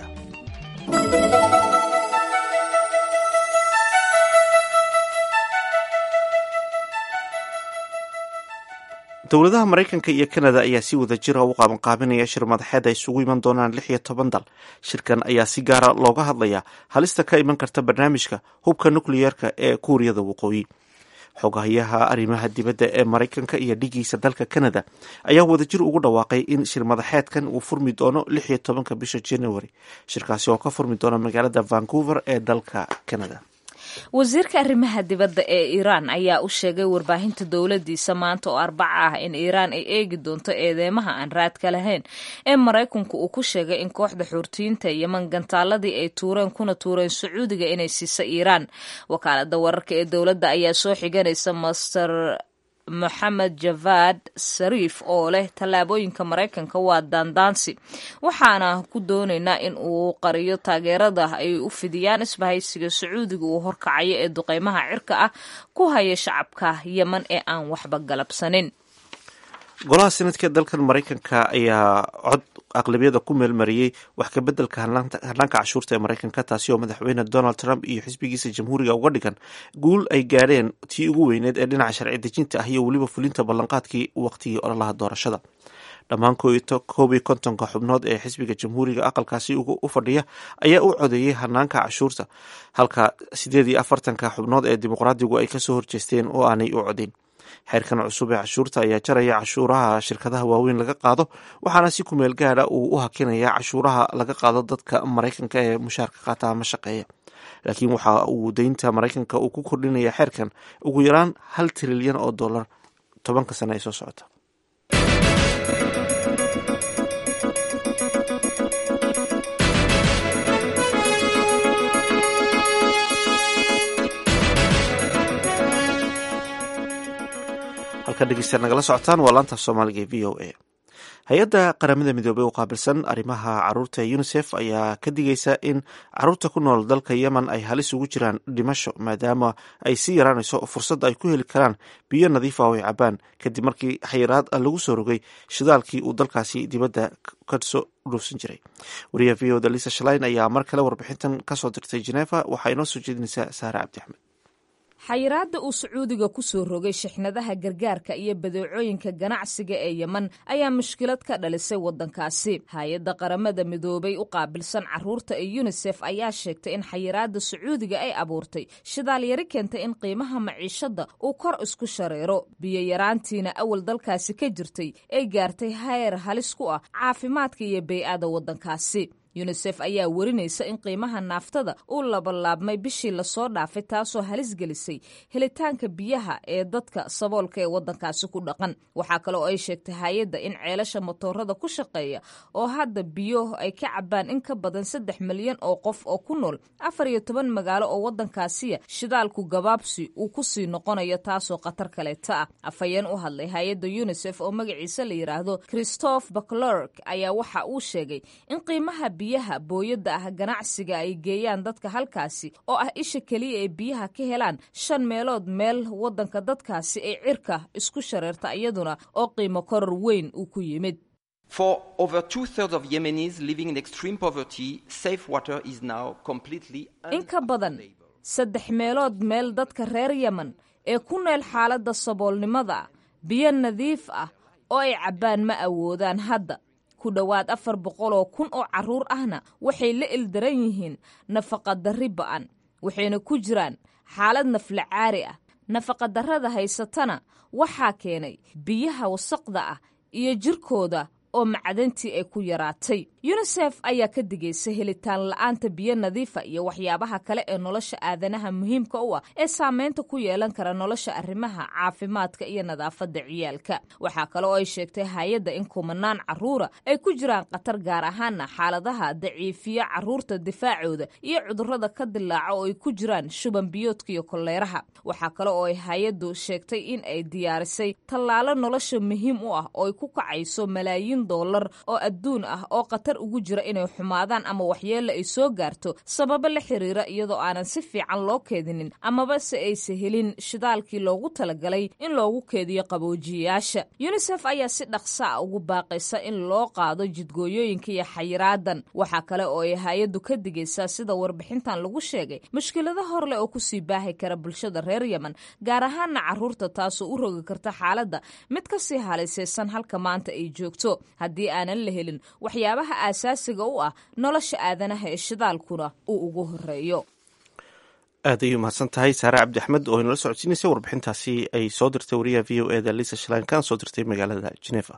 [SPEAKER 1] dowladaha maraykanka iyo kanada ayaa si wada jira u qaabanqaabinaya shir madaxeed ay isugu iman doonaan lix iyo toban dal shirkan ayaa si gaara looga hadlayaa halista ka iman karta barnaamijka hubka nukliyeerka ee kuuriyada waqooyi xogahayaha arrimaha dibadda ee maraykanka iyo dhigiisa dalka kanada ayaa wadajir ugu dhawaaqay in shir madaxeedkan uu furmi doono lix iyo tobanka bisha january shirkaasi oo ka furmi doona magaalada vancouver ee dalka canada
[SPEAKER 2] wasiirka arrimaha dibadda ee iiraan ayaa u sheegay warbaahinta dowladiisa maanta oo arbaca ah in iiraan ay eegi doonto eedeymaha aan raadka lahayn ee maraykanku uu ku sheegay in kooxda xuurtiyiinta yeman gantaaladii ay tuureen kuna tuureen sacuudiga inay siisa iiraan wakaalada wararka ee dowladda ayaa soo xiganaysa master moxamed javad sariif oo leh tallaabooyinka maraykanka waa daandaansi waxaana ku doonaynaa in uu qariyo taageerada ay u fidiyaan isbahaysiga sacuudiga uu horkacayo ee duqeymaha cirka ah ku haya shacabka yeman ee aan waxba galabsanin
[SPEAKER 1] golaha senadka dalkan maraykanka ayaa cod aqlabiyada ku meelmariyey wax kabeddelka hannaanka cashuurta ee maraykanka taasi oo madaxweyne donald trump iyo xisbigiisa jamhuuriga uga dhigan guul ay gaadheen tii ugu weyneed ee dhinaca sharci dejinta ah iyo weliba fulinta ballanqaadkii waqtigii ololaha doorashada dhammaan koob iyo kontonka xubnood ee xisbiga jamhuuriga aqalkaasi u fadhiya ayaa u codeeyey hanaanka cashuurta halka sideed iyo afartanka xubnood ee dimuqraadigu ay kasoo horjeesteen oo aanay u codeyn xeerkan cusub ee cashuurta ayaa jaraya cashuuraha shirkadaha waaweyn laga qaado waxaana si kumeel gaada uu u hakinaya cashuuraha laga qaado dadka maraykanka ee mushaarka qaata ama shaqeeya laakiin waxa uu deynta maraykanka uu ku kordhinaya xeerkan ugu yaraan hal trilyan oo dollar tobanka sane ee soo socota halka dhegeystayaal nagala socotaan waa laanta soomaaliga ee v o a hay-adda qaramada midoobey u qaabilsan arrimaha caruurta ee unisef ayaa ka digaysa in caruurta ku nool dalka yemen ay halis ugu jiraan dhimasho maadaama ay sii yaraanayso fursadda ay ku heli karaan biyo nadiif ah oo ay cabaan kadib markii xayiraad lagu soo rogay shidaalkii uu dalkaasi dibadda kasoo dhuufsan jiray wariyaha v o da lisa shalain ayaa mar kale warbixintan kasoo dirtay geneeva waxaa inoo soo jeedinaysaa saare cabdi axmed
[SPEAKER 2] xayiraadda uu sacuudiga ku soo rogay shixnadaha gargaarka iyo badeecooyinka ganacsiga ee yeman ayaa mushkilad ka dhalisay waddankaasi hay-adda qaramada midoobay u qaabilsan caruurta ee yunisef ayaa sheegtay in xayiraadda sacuudiga ay abuurtay shidaal yari keentay in qiimaha maciishadda uu kor isku shareero biyo yaraantiina awal dalkaasi ka jirtay ay gaartay heer halis ku ah caafimaadka iyo bey-ada waddankaasi yunisef ayaa werinaysa in qiimaha naaftada uu labalaabmay bishii lasoo dhaafay taasoo halis gelisay helitaanka biyaha ee dadka saboolka ee waddankaasi ku dhaqan waxaa kale oo ay sheegtay hay-adda in ceelasha motoorada ku shaqeeya oo hadda biyo ay ka cabaan in ka badan saddex milyan oo qof oo ku nool afar iyo toban magaalo oo waddankaasiya shidaalku gabaabsi uu ku sii noqonayo taasoo khatar kaleeta ah afhayeen u hadlay hay-adda yunisef oo magaciisa la yidhaahdo christophe baclerk ayaa waxa uu sheegay in qiimaha biyaha booyadda ah ganacsiga ay geeyaan dadka halkaasi oo ah isha keliya ee biyaha ka helaan shan meelood meel waddanka dadkaasi ay cirka isku shareerta iyaduna oo qiimo koror weyn uu ku yimid
[SPEAKER 13] For over two-thirds of Yemenis living in extreme poverty, safe water is now completely
[SPEAKER 2] in ka badan saddex meelood meel dadka reer yemen ee ku neel xaaladda saboolnimada biyo nadiif ah oo ay cabbaan ma awoodaan hadda ku dhowaad afar boqol oo kun oo carruur ahna waxay la ildaran yihiin nafaqadarri ba'an waxayna ku jiraan xaalad naflacaari ah nafaqadarrada haysatana waxaa keenay biyaha wasaqda ah iyo jirkooda oo macdantii ay ku yaraatay yunisef ayaa ka digaysa helitaan la-aanta biyo nadiifa iyo waxyaabaha kale ee nolosha aadanaha muhiimka u ah ee saameynta ku yeelan kara nolosha arrimaha caafimaadka iyo nadaafadda ciyaalka waxaa kale oo ay sheegtay hay-adda in kumanaan caruura ay ku jiraan khatar gaar ahaana xaaladaha daciifiya caruurta difaacooda iyo cudurrada ka dilaaca oo ay ku jiraan shuban biyoodka iyo koleeraha waxaa kale oo ay hay-addu sheegtay in ay diyaarisay tallaalo nolosha muhiim u ah oo ay ku kacayso malaayiin dollar oo adduun ah oo khatar ugu jira inay xumaadaan ama waxyeella ay soo gaarto sababo la xiriira iyadoo aanan si fiican loo keedinin amaba se aysa helin shidaalkii loogu talagalay in loogu keediyo qaboojiyayaasha yunisef ayaa si dhaqsa a ugu baaqaysa in loo qaado jidgooyooyinka iyo xayiraadan waxaa kale oo ay hay-addu ka digaysaa sida warbixintan lagu sheegay mushkilado horleh oo kusii baahi kara bulshada reer yemen gaar ahaana caruurta taasoo u rogi karta xaaladda mid kasii halisaysan halka maanta ay joogto haddii aanan la helin waxyaabaha aasaasiga u ah nolosha aadanaha ee shidaalkuna uu ugu horeeyo
[SPEAKER 1] aad ayay umahadsan tahay saare cabdi axmed oo inala socodsiinaysay warbixintaasi ay soo dirtay wariyaha v o eda lisa shlan kana soo dirtay magaalada geneva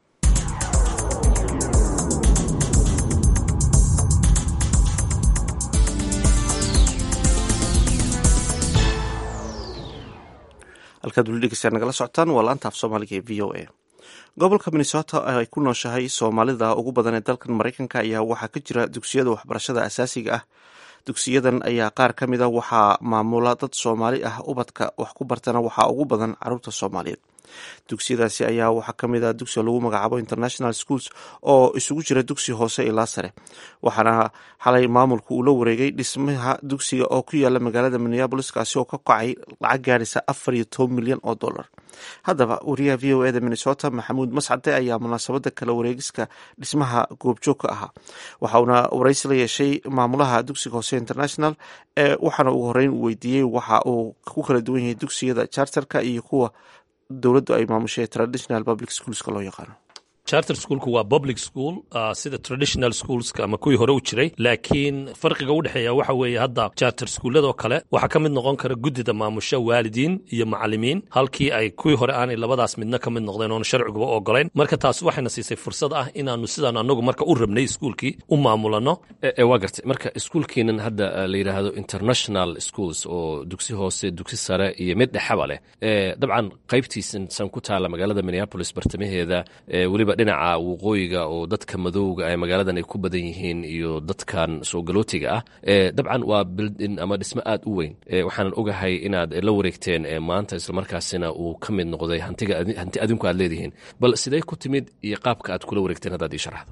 [SPEAKER 1] halkaad weli dhegeysaa nagala socotaan waa laanta af soomaaliga ee v o a gobolka minnesota ay ku nooshahay soomaalida ugu badan ee dalkan maraykanka ayaa waxaa ka jira dugsiyada waxbarashada asaasiga ah dugsiyadan ayaa qaar ka mid a waxaa maamula dad soomaali ah ubadka wax ku bartana waxaa ugu badan caruurta soomaaliyeed dugsiyadaasi ayaa waxaa ka mid ah dugsiga lagu magacaabo international schools oo isugu jira dugsi hoose ilaa sare waxaana xalay maamulku uu la wareegay dhismaha dugsiga oo ku yaala magaalada minneabolis kaasi oo ka kacay lacag gaaraysa afar iyo toban milyan oo dollar haddaba wariyaha v o eda minnesota maxamuud mascade ayaa munaasabada kala wareegiska dhismaha goobjoog ka ahaa waxauna waraysi la yeeshay maamulaha dugsiga hoose international ee waxaana ugu horeyn uu weydiiyey waxa uu ku kala duwan yahay dugsiyada charterka iyo kuwa dowladdu ay maamushay traditional public schoolska loo yaqaano
[SPEAKER 14] charter schoolku waa public school uh, sida traditional schoolska ama kuwii hore u jiray laakiin farqiga u dhexeeya waxa weeye hadda charter schooladoo kale waxaa ka mid noqon kara guddida maamusha waalidiin iyo macalimiin halkii ay kuwii hore aanay labadaas midna ka mid noqdeen oona sharciguba ogolayn marka taas waxayna siisay fursad ah inaanu sidaan anagu marka u rabnay iskuulkii u maamulano
[SPEAKER 15] waa gartay marka iskuulkiinan hadda la yidhaahdo international schools oo dugsi hoose dugsi sare iyo mid dhexaba leh dabcan qaybtiisan san ku taala magaalada minneapolis bartamaheeda weliba dhinaca waqooyiga oo dadka madowga ee magaaladan ay ku badan yihiin iyo dadkan soo galootiga ah dabcan waa bildin ama dhismo aad u weyn waxaanan ogahay inaad la wareegteen maanta islamarkaasina uu ka mid noqday hantiga hanti adinku aad leedihiin bal sidee ku timid iyo qaabka aad kula wareegteen haddaad ii sharaxdo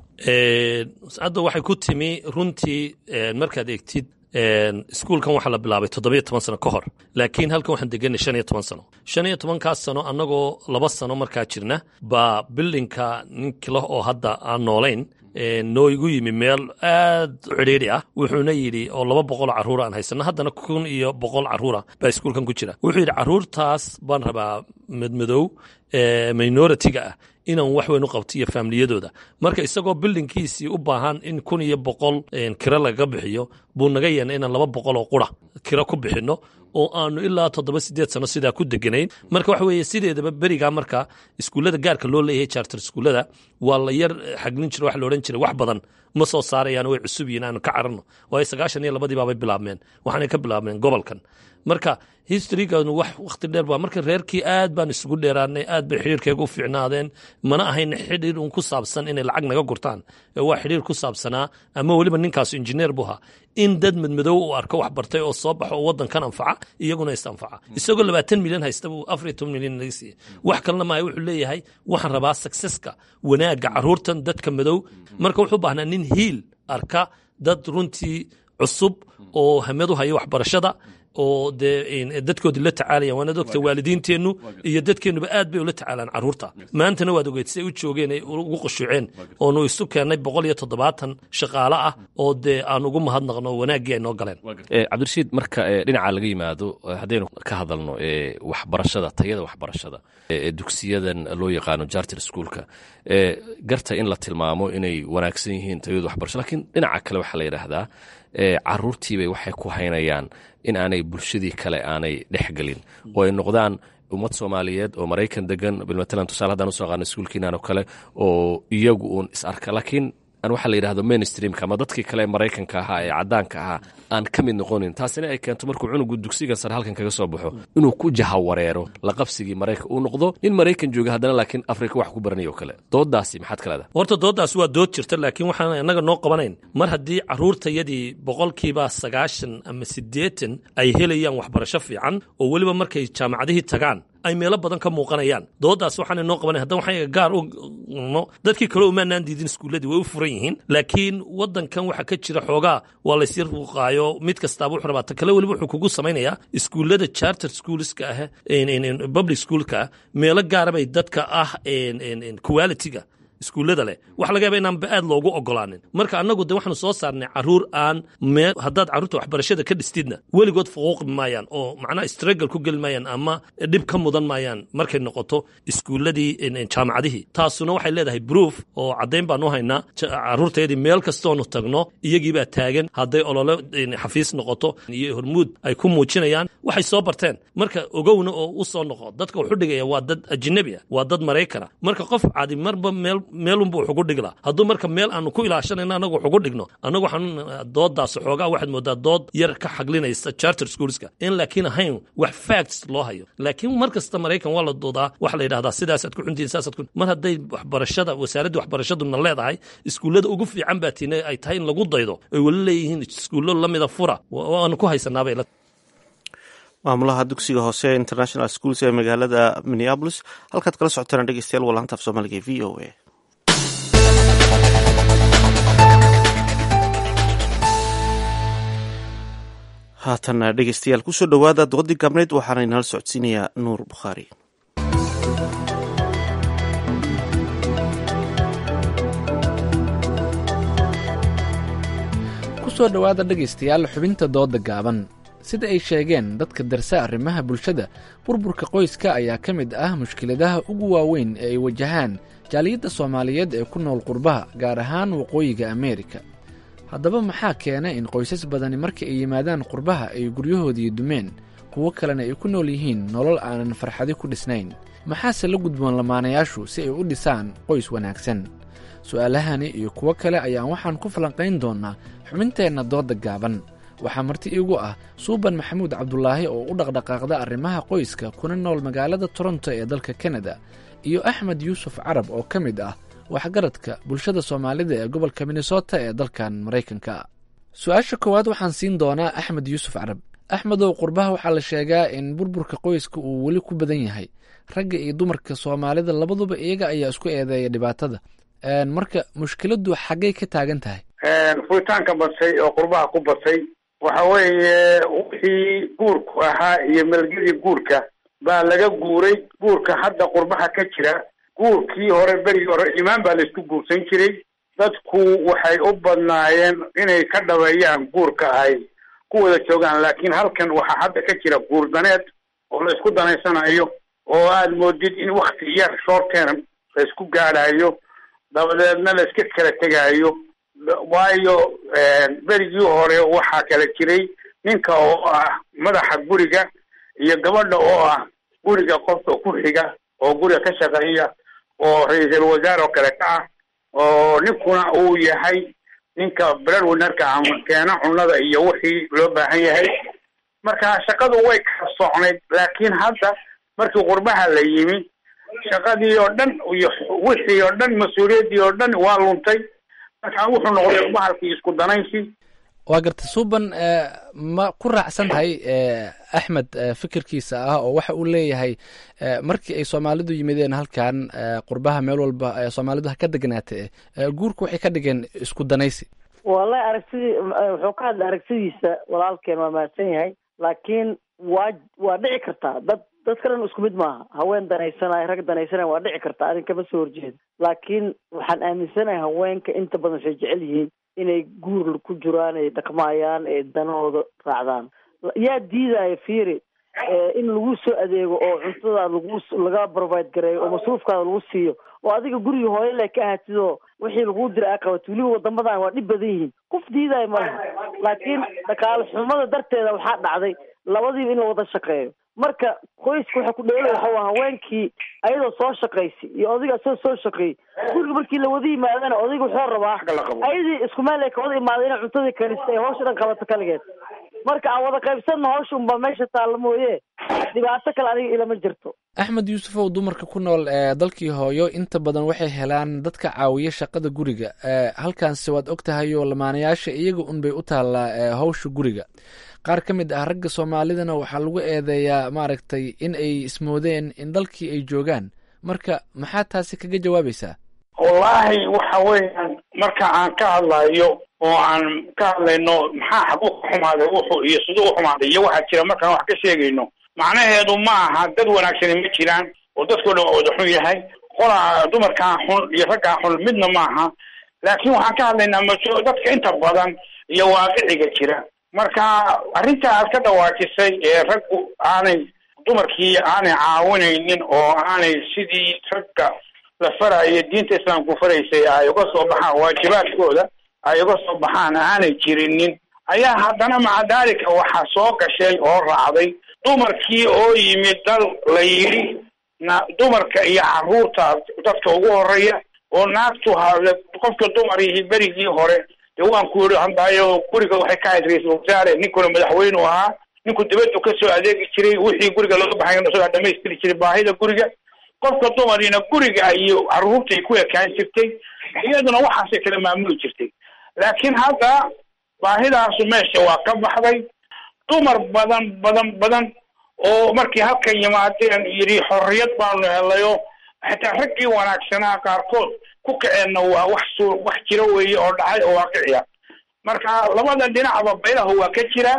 [SPEAKER 14] hadda waxay ku timi runtii markaad eegtid iskuulkan waxaa la bilaabay toddobiyo toban sano ka hor laakiin halkan waxaan deganay shan iyo toban sano shan iyo tobankaas sano annagoo laba sano markaa jirna baa bildinka ninkila oo hadda aan noolayn noo igu yimi meel aad cidhiidhi ah wuxuuna yidhi oo laba boqol carruura aan haysano haddana kun iyo boqol carruura baa iskuulkan ku jira wuxuu yidhi carruurtaas baan rabaa madmadow minoritiga ah inaan wax weyn u qabto iyo faamiliyadooda marka isagoo bildinkiisii u baahan in kun iyo boqol kiro lagaga bixiyo buu naga yeena inaan laba boqol oo qura kiro ku bixinno oo aanu ilaa toddoba sideed sano sidaa ku deganayn marka waxa weeye sideedaba berigaa marka iskuullada gaarka loo leeyahay charter iskuullada waa la yar xaglin jira waxa la odhan jiray wax badan ma soo saarayaan way cusub yihiin aanu ka cararno waayo sagaashan iyo labadii baabay bilaabmeen waxaanay ka bilaabmeen gobolkan marka historyganu wax wakhti dheer baa marka reerkii aad baan isugu dheeraanay aad bay xidhiirkeega u fiicnaadeen mana ahayn xidhiir un ku saabsan inay lacag naga gurtaan waa xidhiir ku saabsanaa ama weliba ninkaasu injineer buu ahaa in dad madmadow uu arko wax bartay oo soo baxo oo waddankan anfaca iyaguna is anfaca isagoo labaatan milyan haysta buu afar iyo toban milyan naga siiyey wax kalena maayo wuxuu leeyahay waxaan rabaa successka wanaagga carruurtan dadka madow marka wuxuu baahnaa nin hiil arka dad runtii cusub oo hamad u haya waxbarashada oo dee dadkoodii la tacaalayaan waana ogta waalidiinteennu iyo dadkeennuba aad bay ula tacaalaan carruurta maantana waad ogeyd siday u joogeen ay ugu qushuuceen oonu isu keennay boqol iyo toddobaatan shaqaale ah oo dee aan ugu mahadnaqno wanaaggii ay noo galeen
[SPEAKER 15] cabdirashiid marka dhinaca laga yimaado haddaynu ka hadalno waxbarashada tayada waxbarashada ee dugsiyadan loo yaqaano jarter schoolka garta in la tilmaamo inay wanaagsan yihiin tayadu waxbarasho lakiin dhinaca kale waxaa la yidhaahdaa caruurtiibay waxay ku haynayaan in aanay bulshadii kale aanay dhexgelin oo ay noqdaan ummad soomaaliyeed oo maraykan degan bilmatalan tusaale haddaan usoo qaana iskuulkiinan oo kale oo iyagu uun is arka laakiin aan waxaa la yidhahdo mainstreamka ama dadkii kale ee maraykanka ahaa ee caddaanka ahaa aan ka mid noqonin taasina ay keento markuu cunugu dugsigan sare halkan kaga soo baxo inuu ku jahawareero la qabsigii maraykan uu noqdo nin maraykan jooga haddana laakiin afrika wax ku baranaya oo kale doodaasi maxaad ka leedahay
[SPEAKER 14] horta dooddaas waa dood jirta laakiin waxaan innaga noo qabanayn mar haddii carruurtayadii boqolkiiba sagaashan ama siddeetan ay helayaan waxbarasho fiican oo weliba markay jaamacadihii tagaan ay meelo badan ka muuqanayaan dooddaas waxaan inoo qabanay haddana waxaan gaar u no dadkii kale umaanaan diidin iskuulladii way u furan yihiin laakiin waddankan waxaa ka jira xoogaa waa laysir ruuqaayo mid kastaaba wuxuu rabaa ta kale weliba wuxuu kugu samaynayaa iskuullada charter schoolska ah public schoolka ah meelo gaara bay dadka ah quality-ga iskuullada leh waxa laga yaaba inaanba aad loogu ogolaanin marka annagu de waxaanu soo saarnay carruur aan mee haddaad carruurta waxbarashada ka dhistidna weligood fuquuqi maayaan oo macnaha struggle ku geli maayaan ama dhib ka mudan maayaan markay noqoto iskuulladii jaamacadihii taasuna waxay leedahay proof oo caddayn baan u haynaa carruurtayadii meel kastoonu tagno iyagiibaa taagan hadday olole xafiis noqoto iyo hormuud ay ku muujinayaan waxay soo barteen marka ogowna oo u soo noqo dadka wuxu dhigaya waa dad ajnabi ah waa dad maraykana marka qof cadi marba meel meelunbu wuxugu dhigla hadduu marka meel aanu ku ilaashanayno anagu wuxugu dhigno anagu waxaan doodaas xoogaa waxaad moodaa dood yar ka xaglinaysa charter schoolska in laakiin ahayn wax facts loo hayo laakiin mar kasta maraykan waa la doodaa waxa la yidhahdaa sidaasaad ku xuntihin saasaad ku mar hadday waxbarashada wasaaradda waxbarashaduna leedahay iskuullada ugu fiican baa tiina ay tahay in lagu daydo ay weli leeyihiin iskuullo lamida fura waanu ku haysanaabay
[SPEAKER 1] maamulaha dugsiga hoose international schools ee magaalada minneabolis halkaad kala socotaan dhegeystayaal waa laanta af soomaaliga v o a haatan dhegeystayaal kusoo dhowaada doodii gabneyd waxaana inala socodsiinayaa nuur bukhaari
[SPEAKER 16] kusoo dhowaada dhegaystayaal xubinta dooda gaaban sida ay sheegeen dadka darsa arrimaha bulshada burburka qoyska ayaa ka mid ah mushkiladaha ugu waaweyn ee ay wajahaan jaaliyadda soomaaliyeed ee ku nool qurbaha gaar ahaan waqooyiga ameerika haddaba maxaa keena in qoysas badani marka ay yimaadaan qurbaha ay guryahoodii dumeen kuwo kalena ay ku nool yihiin nolol aanan farxadi ku dhisnayn maxaase la gudboon lamaanayaashu si ay u dhisaan qoys wanaagsan su'aalahani iyo kuwo kale ayaan waxaan ku falanqayn doonnaa xubinteenna dooda gaaban waxaa marti iigu ah suuban maxamuud cabdulaahi oo u dhaqdhaqaaqda arrimaha qoyska kuna nool magaalada toronto ee dalka kanada iyo axmed yuusuf carab oo ka mid ah waxgaradka bulshada soomaalida ee gobolka minnesota ee dalkan maraykanka su-aasha koowaad waxaan siin doonaa axmed yuusuf carab axmedow qurbaha waxaa la sheegaa in burburka qoyska uu weli ku badan yahay ragga iyo dumarka soomaalida labaduba iyaga ayaa isku eedeeya dhibaatada marka mushkiladdu xaggay ka taagan tahay
[SPEAKER 17] furitaanka badsay oo qurbaha ku badsay waxa weeye wixii guurku ahaa iyo melgedii guurka baa laga guuray guurka hadda qurbaha ka jira guurkii hore berigii hore imaan baa laisku guursan jiray dadku waxay u badnaayeen inay ka dhabeeyaan guurka ay ku wada joogaan laakiin halkan waxaa hadda ka jira guur daneed oo la isku danaysanayo oo aad moodid in wakti yar short term la isku gaadhayo dabadeedna la iska kala tegaayo waayo berigii hore waxaa kala jiray ninka oo ah madaxa guriga iyo gabadha oo ah guriga qofka ku xiga oo guriga ka shaqeeya oo ra-iisul wasaare oo kale ka ah oo ninkuna uu yahay ninka breadwinnerka ama keena cunada iyo wixii loo baahan yahay marka shaqadu way kala socnayd laakiin hadda markii qurbaha la yimi shaqadii oo dhan iyo wixii oo dhan mas-uuliyaddii oo dhan waa luntay marka wuxuu noqday bahalkii isku danaysi
[SPEAKER 16] waa garta suuban ma ku raacsan tahay axmed fikirkiisa ah oo waxa uu leeyahay markii ay soomaalidu yimideen halkan qurbaha meel walba soomaalidu ha ka degnaatee guurku waxay ka dhigeen isku danaysi
[SPEAKER 18] wallahi aragtidii wuxuu ka hadlay aragtidiisa walaalkeen waa mahadsan yahay laakiin waa waa dhici kartaa dad dadka dhan isku mid maaha haween danaysanayo rag danaysanaya waa dhici kartaa adin kama soo horjeedo laakiin waxaan aaminsanahay haweenka inta badan waxay jecel yihiin inay guur ku jiraan ay dhaqmaayaan ee danahooda raacdaan yaa diidaya fiiri in lagu soo adeego oo cuntada lagu laga provide gareeyo oo masruufkaada lagu siiyo oo adiga guriga hooyo le ka ahatid oo wixii laguu dira aa qabato weliba wadamadan waa dhib badan yihiin qof diidaya ma laha laakiin dhaqaale xumada darteeda waxaa dhacday labadiiba in la wada shaqeeyo marka qoyska waxa ku dheela waxa waa haweenkii ayadoo soo shaqaysay iyo odayga asagoo soo shaqeeyey guriga markii la wada yimaadana odayga wuxuu rabaa ayadii isku meel ay kawada imaada inay cuntadii karista ay hawsha dhan qabato kaligeed marka aan wada qaybsanna hawsha unbaa meesha taalla mooye dhibaato kale aniga ilama jirto
[SPEAKER 16] axmed yuusufow dumarka ku nool ee dalkii hooyo inta badan waxay helaan dadka caawiya shaqada guriga halkaanse waad og tahay oo lamaanayaasha iyaga unbay u taallaa hawsha guriga qaar ka mid ah ragga soomaalidana waxaa lagu eedeeyaa maaragtay in ay ismoodeen in dalkii ay joogaan marka maxaa taasi kaga jawaabaysaa
[SPEAKER 17] wallaahi waxa weeyaan marka aan ka hadlayo oo aan ka hadlayno maxaa xaguu ka xumaaday wuxuu iyo siduu u xumaaday iyo waxaa jira markaan wax ka sheegayno macnaheedu ma aha dad wanaagsani ma jiraan oo dadkoo dhan wada xun yahay qolaa dumarkaan xun iyo raggaan xun midna maaha laakiin waxaan ka hadlaynaa maso dadka inta badan iyo waaqiciga jira marka arrinta aad ka dhawaajisay ee raggu aanay dumarkii aanay caawinaynin oo aanay sidii ragga la farayo diinta islaamku faraysay ay uga soo baxaan waajibaadkooda ay uga soo baxaan aanay jirinin ayaa haddana maca daalika waxaa soo gashay oo raacday dumarkii oo yimid dal la yidhi na dumarka iyo carruurta dadka ugu horeeya oo naagtu hale qofka dumar yihi berigii hore dee waan ku yidhi handaayo guriga waxay ka hayd ra-iisul wasaare ninkuna madaxweynu ahaa ninku dibaddu kasoo adeegi jiray wixii guriga looga baxay isagaa dhamaystiri jiray baahida guriga qofka dumarina guriga iyo carruurtay ku ekaan jirtay iyaduna waxaasay kala maamuli jirtay laakiin hadda baahidaasu meesha waa ka baxday dumar badan badan badan oo markii halkan yimaadeen yidhi xorriyad baanu helayo xitaa raggii wanaagsanaa qaarkood ku kaceenna waa wax su wax jiro weeye oo dhacay oo waaqiciya marka labada dhinacba baylahu waa ka jira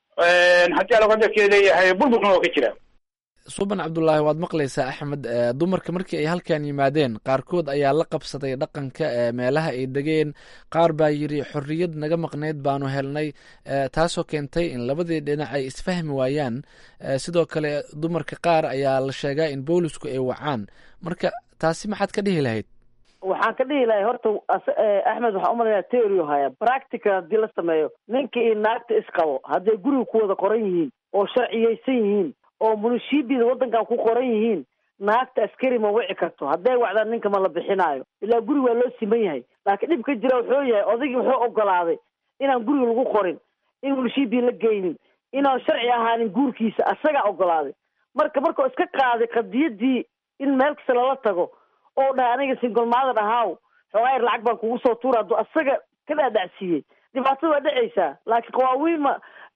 [SPEAKER 17] haddii alaqadarkeeda leeyahay burburkuna waa ka jira
[SPEAKER 16] suban cabdulaahi waad maqlaysaa axmed dumarka markii ay halkan yimaadeen qaarkood ayaa la qabsaday dhaqanka meelaha ay degeen qaar baa yidhi xorriyad naga maqnayd baanu helnay taasoo keentay in labadii dhinac ay isfahmi waayaan sidoo kale dumarka qaar ayaa la sheegaa in boolisku ay wacaan marka taasi maxaad ka dhihi lahayd
[SPEAKER 18] waxaan ka dhihi lahay horta axmed waxaan umalayaa teorio haya practical haddii la sameeyo ninka iyo naagta isqabo hadday guriga ku wada qoran yihiin oo sharciyeysan yihiin oo munishibida waddankan ku qoran yihiin naagta askari ma wici karto hadday wacdaan ninka ma la bixinaayo ilaa guri waa loo siman yahay laakiin dhibka jira wuxuu yahay odaygii wuxuu ogolaaday inaan guriga lagu qorin in munishibii la geynin inaan sharci ahaanin guurkiisa asagaa ogolaaday marka markuu iska qaaday qadiyadii in meel kasta lala tago oo dhahay aniga singolmaadan ahaaw xoogaayar lacag baan kugu soo tuura hadduu asaga ka dhaadhacsiiyey dhibaatada waa dhacaysaa laakiin qawaawiinma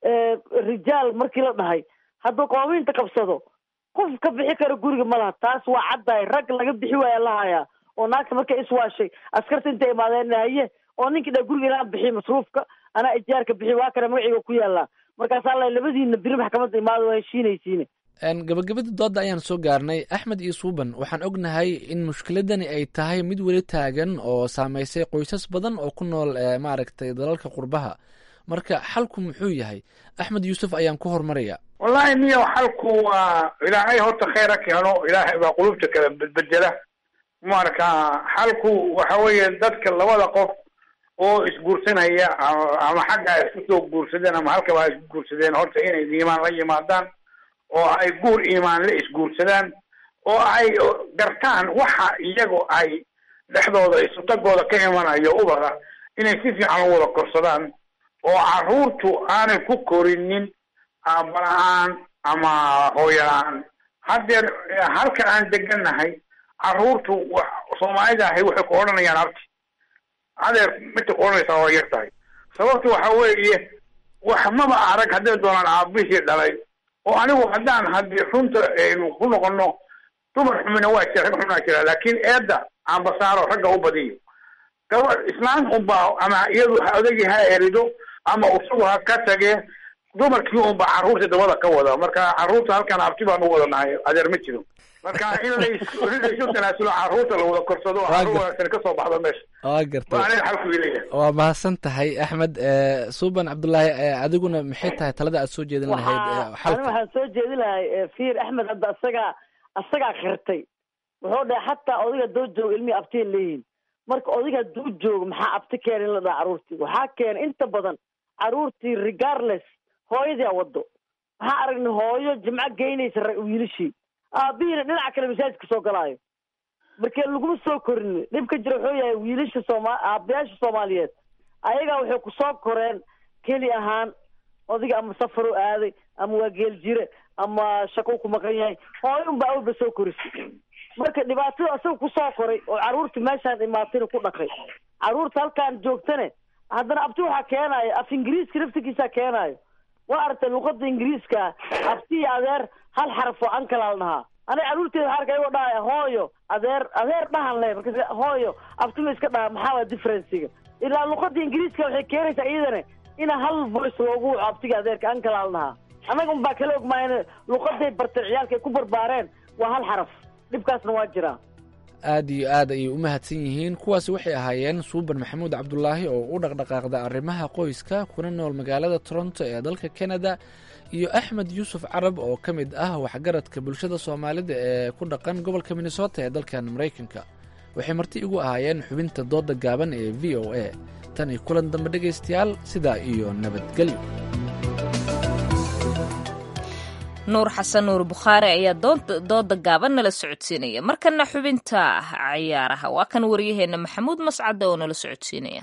[SPEAKER 18] rijaal markii la dhahay hadduu qawaawiinta qabsado qof ka bixi karo guriga ma laha taas waa caddahay rag laga bixi waaya la hayaa oo naagta markay iswaashay askarta intay imaadeen haye oo ninkii dha guriga inaan bixiy masruufka anaa ijaarka bixi waa kana magaciiga ku yaallaa markaasaa la labadiina biri maxkamadda imaada waa heshiinaysiine
[SPEAKER 16] gabagabadii doodda ayaan soo gaarnay axmed iyo suuban waxaan ognahay in mushkiladani ay tahay mid weli taagan oo saameysay qoysas badan oo ku nool maaragtay dalalka qurbaha marka xalku muxuu yahay axmed yuusuf ayaan ku hormaraya
[SPEAKER 17] wallahi niyo xalku waa ilaahay horta khayra keeno ilaahay baa qulubta kala bedbedela marka xalku waxa weeye dadka labada qof oo isguursanaya ama xagga ay isku soo guursadeen ama halkaba ay isku guursadeen horta inay iimaan la yimaadaan oo ay guur iimaan la isguursadaan oo ay gartaan waxa iyagu ay dhexdooda isutagooda ka imanayo ubada inay si fiican u wada korsadaan oo carruurtu aanay ku korinin aabala-aan ama hooyo-la-aan haddeer halka aan degannahay carruurtu soomaalida ahay waxay ku odhanayaan abti adeer midta ku odhanaysaa waa yar tahay sababtu waxa weeye wax maba arag hadday doonaan aabihii dhalay oo anigu haddaan haddii runta aynu ku noqono dumar xumina waa jira rag xuminaa jira laakiin eedda aanbasaaro ragga u badiyo gaba islaan unbaa ama iyadu ha odagii ha erido ama isagu ha ka tagee dumarkii unba carruurta dabada ka wada marka carruurta halkaan abti baan u wadanahay adeer ma jiro marka in laysu tanaasulo carruurta la wada korsado carruur wanaagsan kasoo baxdo meesha
[SPEAKER 16] waa gartay
[SPEAKER 17] waa aniga xalku ileeyahay
[SPEAKER 16] waa mahadsan tahay axmed suuban cabdullaahi adiguna maxay tahay talada aad soo jeedin lahayd
[SPEAKER 18] ani
[SPEAKER 16] xalka
[SPEAKER 18] waxaan soo jeedi lahay fiir axmed hadda asagaa asagaa khirtay wuxuu dhahay xataa odiga doo joogo ilmihii abtiya leeyihin marka odiga hadduu joogo maxaa abti keena in la dhaha carruurtii waxaa keena inta badan carruurtii regardless hooyadii a wado waxaan aragnay hooyo jimco geynaysa ra- wiilashii aabihiina dhinaca kale masaajidka soo galaayo markee laguma soo korin dhibka jira wuxuu yahay wiilasha sooma aabayaasha soomaaliyeed ayagaa waxay ku soo koreen keli ahaan odiga ama safaru aaday ama waa geel jire ama shaqo ku maqan yahay hooyo unba awalba soo korisay marka dhibaatada asaga kusoo koray oo caruurta meeshaan imaatayna ku dhaqay caruurta halkaan joogtane haddana abti waxaa keenayo af ingiriiska naftigiisaa keenayo waa aragtay luqada ingiriiska abti iyo adeer hal xaraf oo ankala la dhahaa aniga caruurteeda waxaa arkay ayagoo dhahaya hooyo adeer adeer dhahan le marka hooyo abtima iska dhaha maxaa waa differenciga ilaa luqada ingiriiska waxay keenaysaa iyadana ina hal voice loogu waco abtiga adeerka ankala la dhahaa annaga unbaa kala ogmaayeen luqaday bartay ciyaalka ay ku barbaareen waa hal xaraf dhibkaasna waa jiraa
[SPEAKER 16] aad iyo aad ayay u mahadsan yihiin kuwaasi waxay ahaayeen suuban maxamuud cabdulaahi oo u dhaqdhaqaaqda arrimaha qoyska kuna nool magaalada toronto ee dalka kanada iyo axmed yuusuf carab oo ka mid ah waxgaradka bulshada soomaalida ee ku dhaqan gobolka minnesota ee dalkan maraykanka waxay marti igu ahaayeen xubinta dooda gaaban ee v o a tan iyo kulan dambe dhegaystayaal sidaa iyo nabadgelyo
[SPEAKER 2] nuur xasan nuur bukhaari ayaa dooda gaaban nala socodsiinaya markana xubinta ciyaaraha waa kan waryaheena maxamuud mascade oo nala socodsiinaya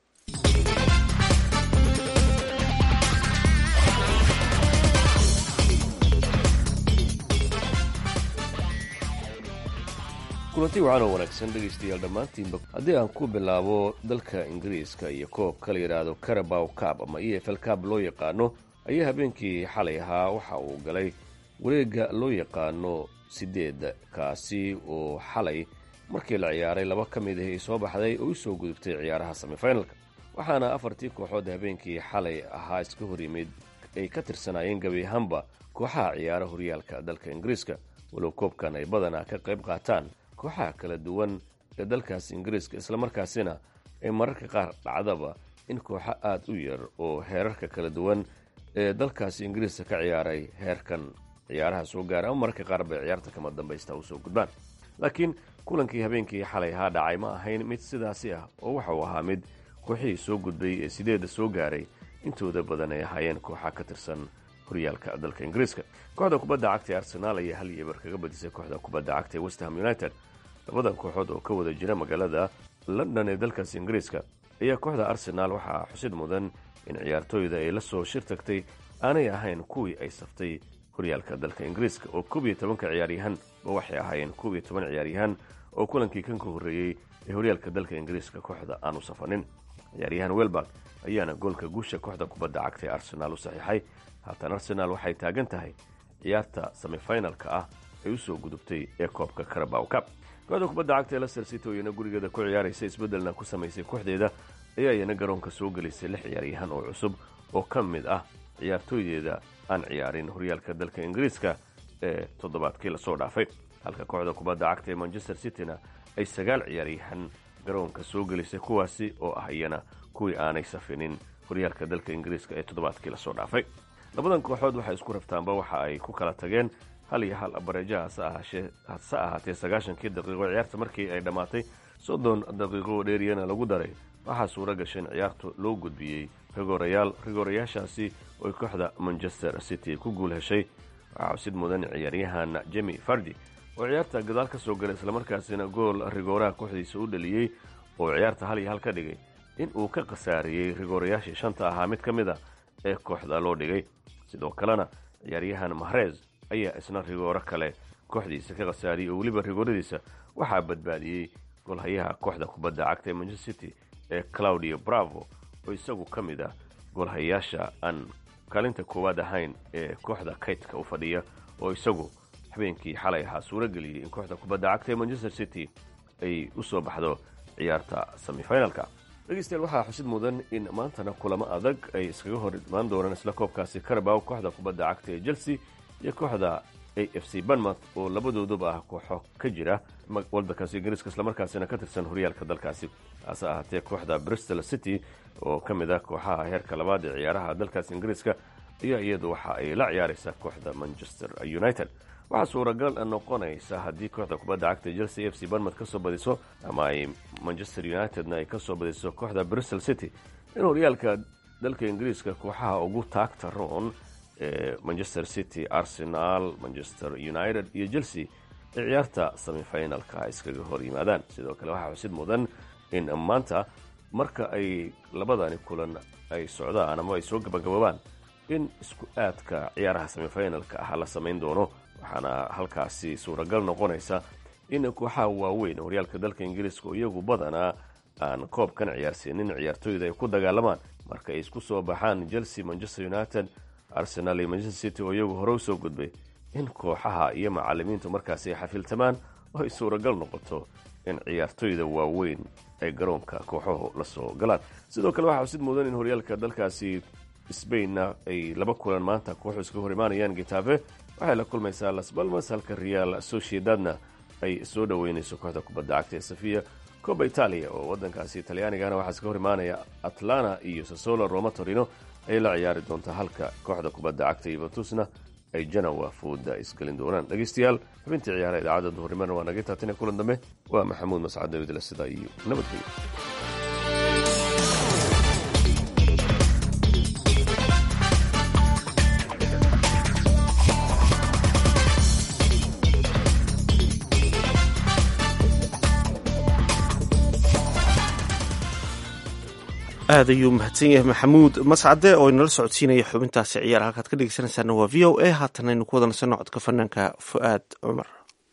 [SPEAKER 15] kulanti wacan oo wanaagsan dhegaystayaal dhammaantiinba haddii aan ku bilaabo dalka ingiriiska iyo koobka la yidhaahdo carabow cab ama e f l cab loo yaqaano ayaa habeenkii xalay ahaa waxa uu galay wareegga loo yaqaano sideed kaasi oo xalay markii la ciyaaray laba ka mid ah ay soo baxday oo u soo gudubtay ciyaaraha semifinalka waxaana afartii kooxood habeenkii xalay ahaa iska hor yimid ay ka tirsanaayeen gebi ahaanba kooxaha ciyaara horyaalka dalka ingiriiska walow koobkan ay badanaa ka qayb qaataan kooxaha kala duwan ee dalkaas ingiriiska islamarkaasina ay mararka qaar dhacdaba in kooxo aad u yar oo heerarka kala duwan ee dalkaasi ingiriiska ka ciyaaray heerkan ciyaaraha soo gaara ama mararka qaar bay ciyaarta kama dambaysta u soo gudbaan laakiin kulankii habeenkii xalay ahaa dhacay ma ahayn mid sidaasi ah oo waxa uu ahaa mid kooxihii soo gudbay ee sideedda soo gaaray intooda badan ay ahaayeen kooxa ka tirsan horyaalka dalka ingiriiska kooxda kubadda cagta ee arsenaal ayaa hal iyo eber kaga badisay kooxda kubadda cagta ee westham united labadan kooxood oo ka wada jira magaalada london ee dalkaas ingiriiska ayaa kooxda arsenaal waxaa xusid mudan in ciyaartooyda ay la soo shir tagtay aanay ahayn kuwii ay saftay horyaalka dalka ingiriiska oo koob iyo tobanka ciyaaryahan ba waxay ahaayeen koob iyo toban ciyaaryahan oo kulankii kan ka horreeyey ee horyaalka dalka ingiriiska kooxda aanu safanin ciyaaryahan welbak ayaana goolka guusha kooxda kubadda cagta ee arsenaal u saxiixay haatan arsenaal waxay taagan tahay ciyaarta semifinalka ah ay u soo gudubtay ee koobka carabow cab kooxda kubadda cagta ee leicester city oo iyana gurigeeda ku ciyaaraysa isbeddelna ku samaysay kooxdeeda ayaa iyana garoonka soo gelisay lix ciyaaryahan oo cusub oo ka mid ah ciyaartooydeeda aan ciyaarin horyaalka dalka ingiriiska ee toddobaadkii lasoo dhaafay halka kooxda kubadda cagta ee manchester cityna ay sagaal ciyaaryahan garoonka soo gelisay kuwaasi oo ah iyana kuwii aanay safinin horyaalka dalka ingiriiska ee toddobaadkii lasoo dhaafay labadan kooxood waxay isku raftaanba waxa ay ku kala tageen hal iyo hal abareeja hase ahaatee sagaashankii daqiiqo ciyaarta markii ay dhammaatay soddon daqiiqo dheeriyana lagu daray waxaa suura gashay in ciyaarta loo gudbiyey rigoorayaal rigoorayaashaasi oy kooxda manchester city ku guul heshay waxaa xusid mudan ciyaaryahan jemi fardi oo ciyaarta gadaal ka soo galay islamarkaasina gool rigooraha kooxdiisa u dhaliyey oo ciyaarta hal iyo hal ka dhigay in uu ka khasaariyey rigoorayaashii shanta ahaa mid ka mid a ee kooxda loo dhigay sidoo kalena ciyaaryahan mahrez ayaa isna rigooro kale kooxdiisa ka khasaariyey oo weliba rigooradiisa waxaa badbaadiyey golhayaha kooxda kubadda cagta ee manchester city ee claudio bravo oo isagu ka mid ah golhayaasha aan kaalinta koowaad ahayn ee kooxda kaydka u fadhiya oo isagu habeenkii xalay ahaa suuro geliyey in kooxda kubadda cagta ee manchester city ay u soo baxdo ciyaarta semifinalka dhegeystayaal waxaa xusid mudan in maantana kulamo adag ay iskaga hor imaan doonaan isla koobkaasi carabow kooxda kubadda cagta ee chelsea iyo kooxda a f c banmouth oo labadooduba ah kooxo ka jira waddankaasi ingiriiska islamarkaasina ka tirsan horyaalka dalkaasi hase ahaatee kooxda bristol city oo ka mid ah kooxaha heerka labaad ee ciyaaraha dalkaasi ingiriiska ayaa iyadu waxa ay la ciyaaraysaa kooxda manchester united waxaa suuragal noqonaysa haddii kooxda kubadda cagta chelsea f c banmouth ka soo badiso ama ay manchester unitedna ay ka soo badiso kooxda bristol city in horyaalka dalka ingiriiska kooxaha ugu taagta roon manchester city arsenal manchester united iyo chelsea ay ciyaarta semifinalka iskaga hor yimaadaan sidoo kale waxaa xusid mudan in maanta marka ay labadani kulan ay socdaan ama ay soo gabagaboobaan in isku aadka ciyaaraha semifinalka ah la samayn doono waxaana halkaasi suuragal noqonaysa in kooxaha waaweyn horyaalka dalka ingiriiska oo iyagu badanaa aan koobkan ciyaarsiinin ciyaartooyda ay ku dagaalamaan marka ay isku soo baxaan chelsea manchester united arsenal iyo manchester city oo iyagu hore u soo gudbay in kooxaha iyo macalimiintu markaasi ay xafiltamaan oo ay suuragal noqoto in ciyaartooyda waaweyn ay garoonka kooxahu la soo galaan sidoo kale waxaa xusid mudan in horyaalka dalkaasi sbainna ay laba kulan maanta kooxu iska hor imaanayaan getafe waxay la kulmaysaa las balmas halka real sociedadna ay soo dhoweynayso kooxda kubadda cagta ee safiya coba italia oo wadankaasi talyaanigana waxaa iska hor imaanaya atlana iyo sasolo roma torino ayay la ciyaari doontaa halka kooxda kubadda cagta yuventusna ay janawa fooda isgelin doonaan dhegeystayaal xubintii ciyaaraha idaacadda duhurnimana waa naga taatina kulan dambe waa maxamuud mascad daawidla sidaa iyo nabadgelyo
[SPEAKER 1] aad ayuu mahadsan yahay maxamuud mascade oo inala socodsiinaya xubintaasi ciyaar halkaad ka dhegeysanaysaana waa v o a haatan aynu ku wada nasanno codka fanaanka fu'aad cumar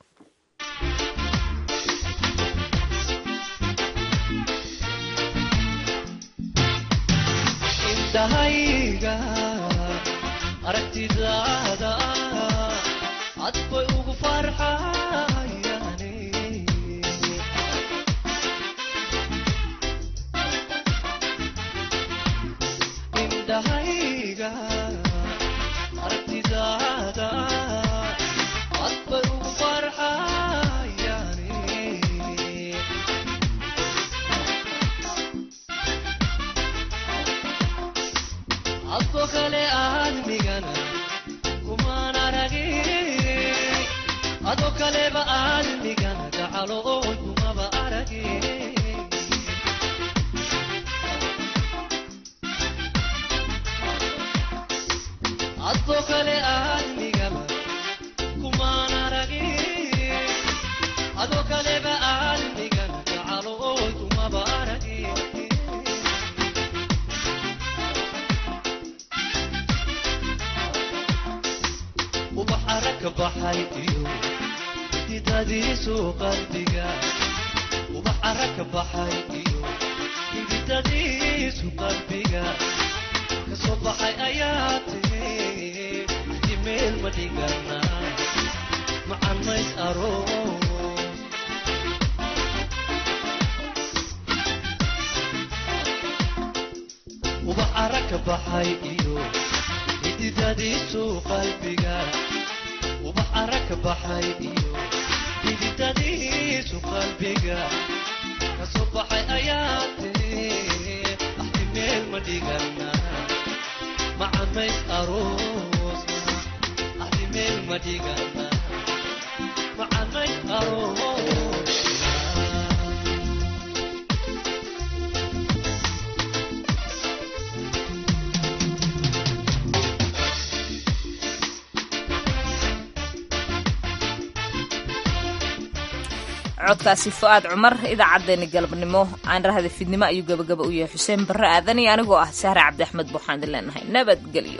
[SPEAKER 2] codkaasi fu'aad cumar idaacaddeenna galabnimo aan rahda fidnimo ayuu gabagaba u yahay xuseen barre aadan iyo anigoo ah sahre cabdi axmed buuxaan idin leenahay nabadgelyo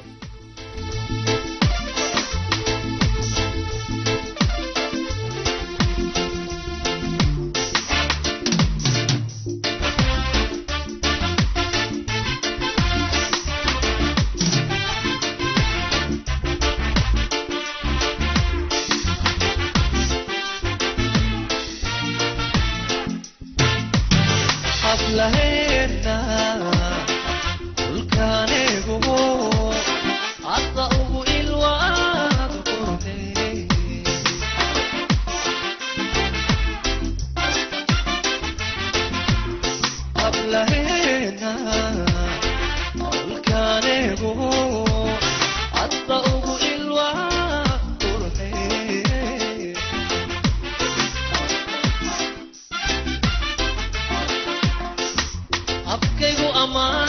[SPEAKER 19] abkaygu amaan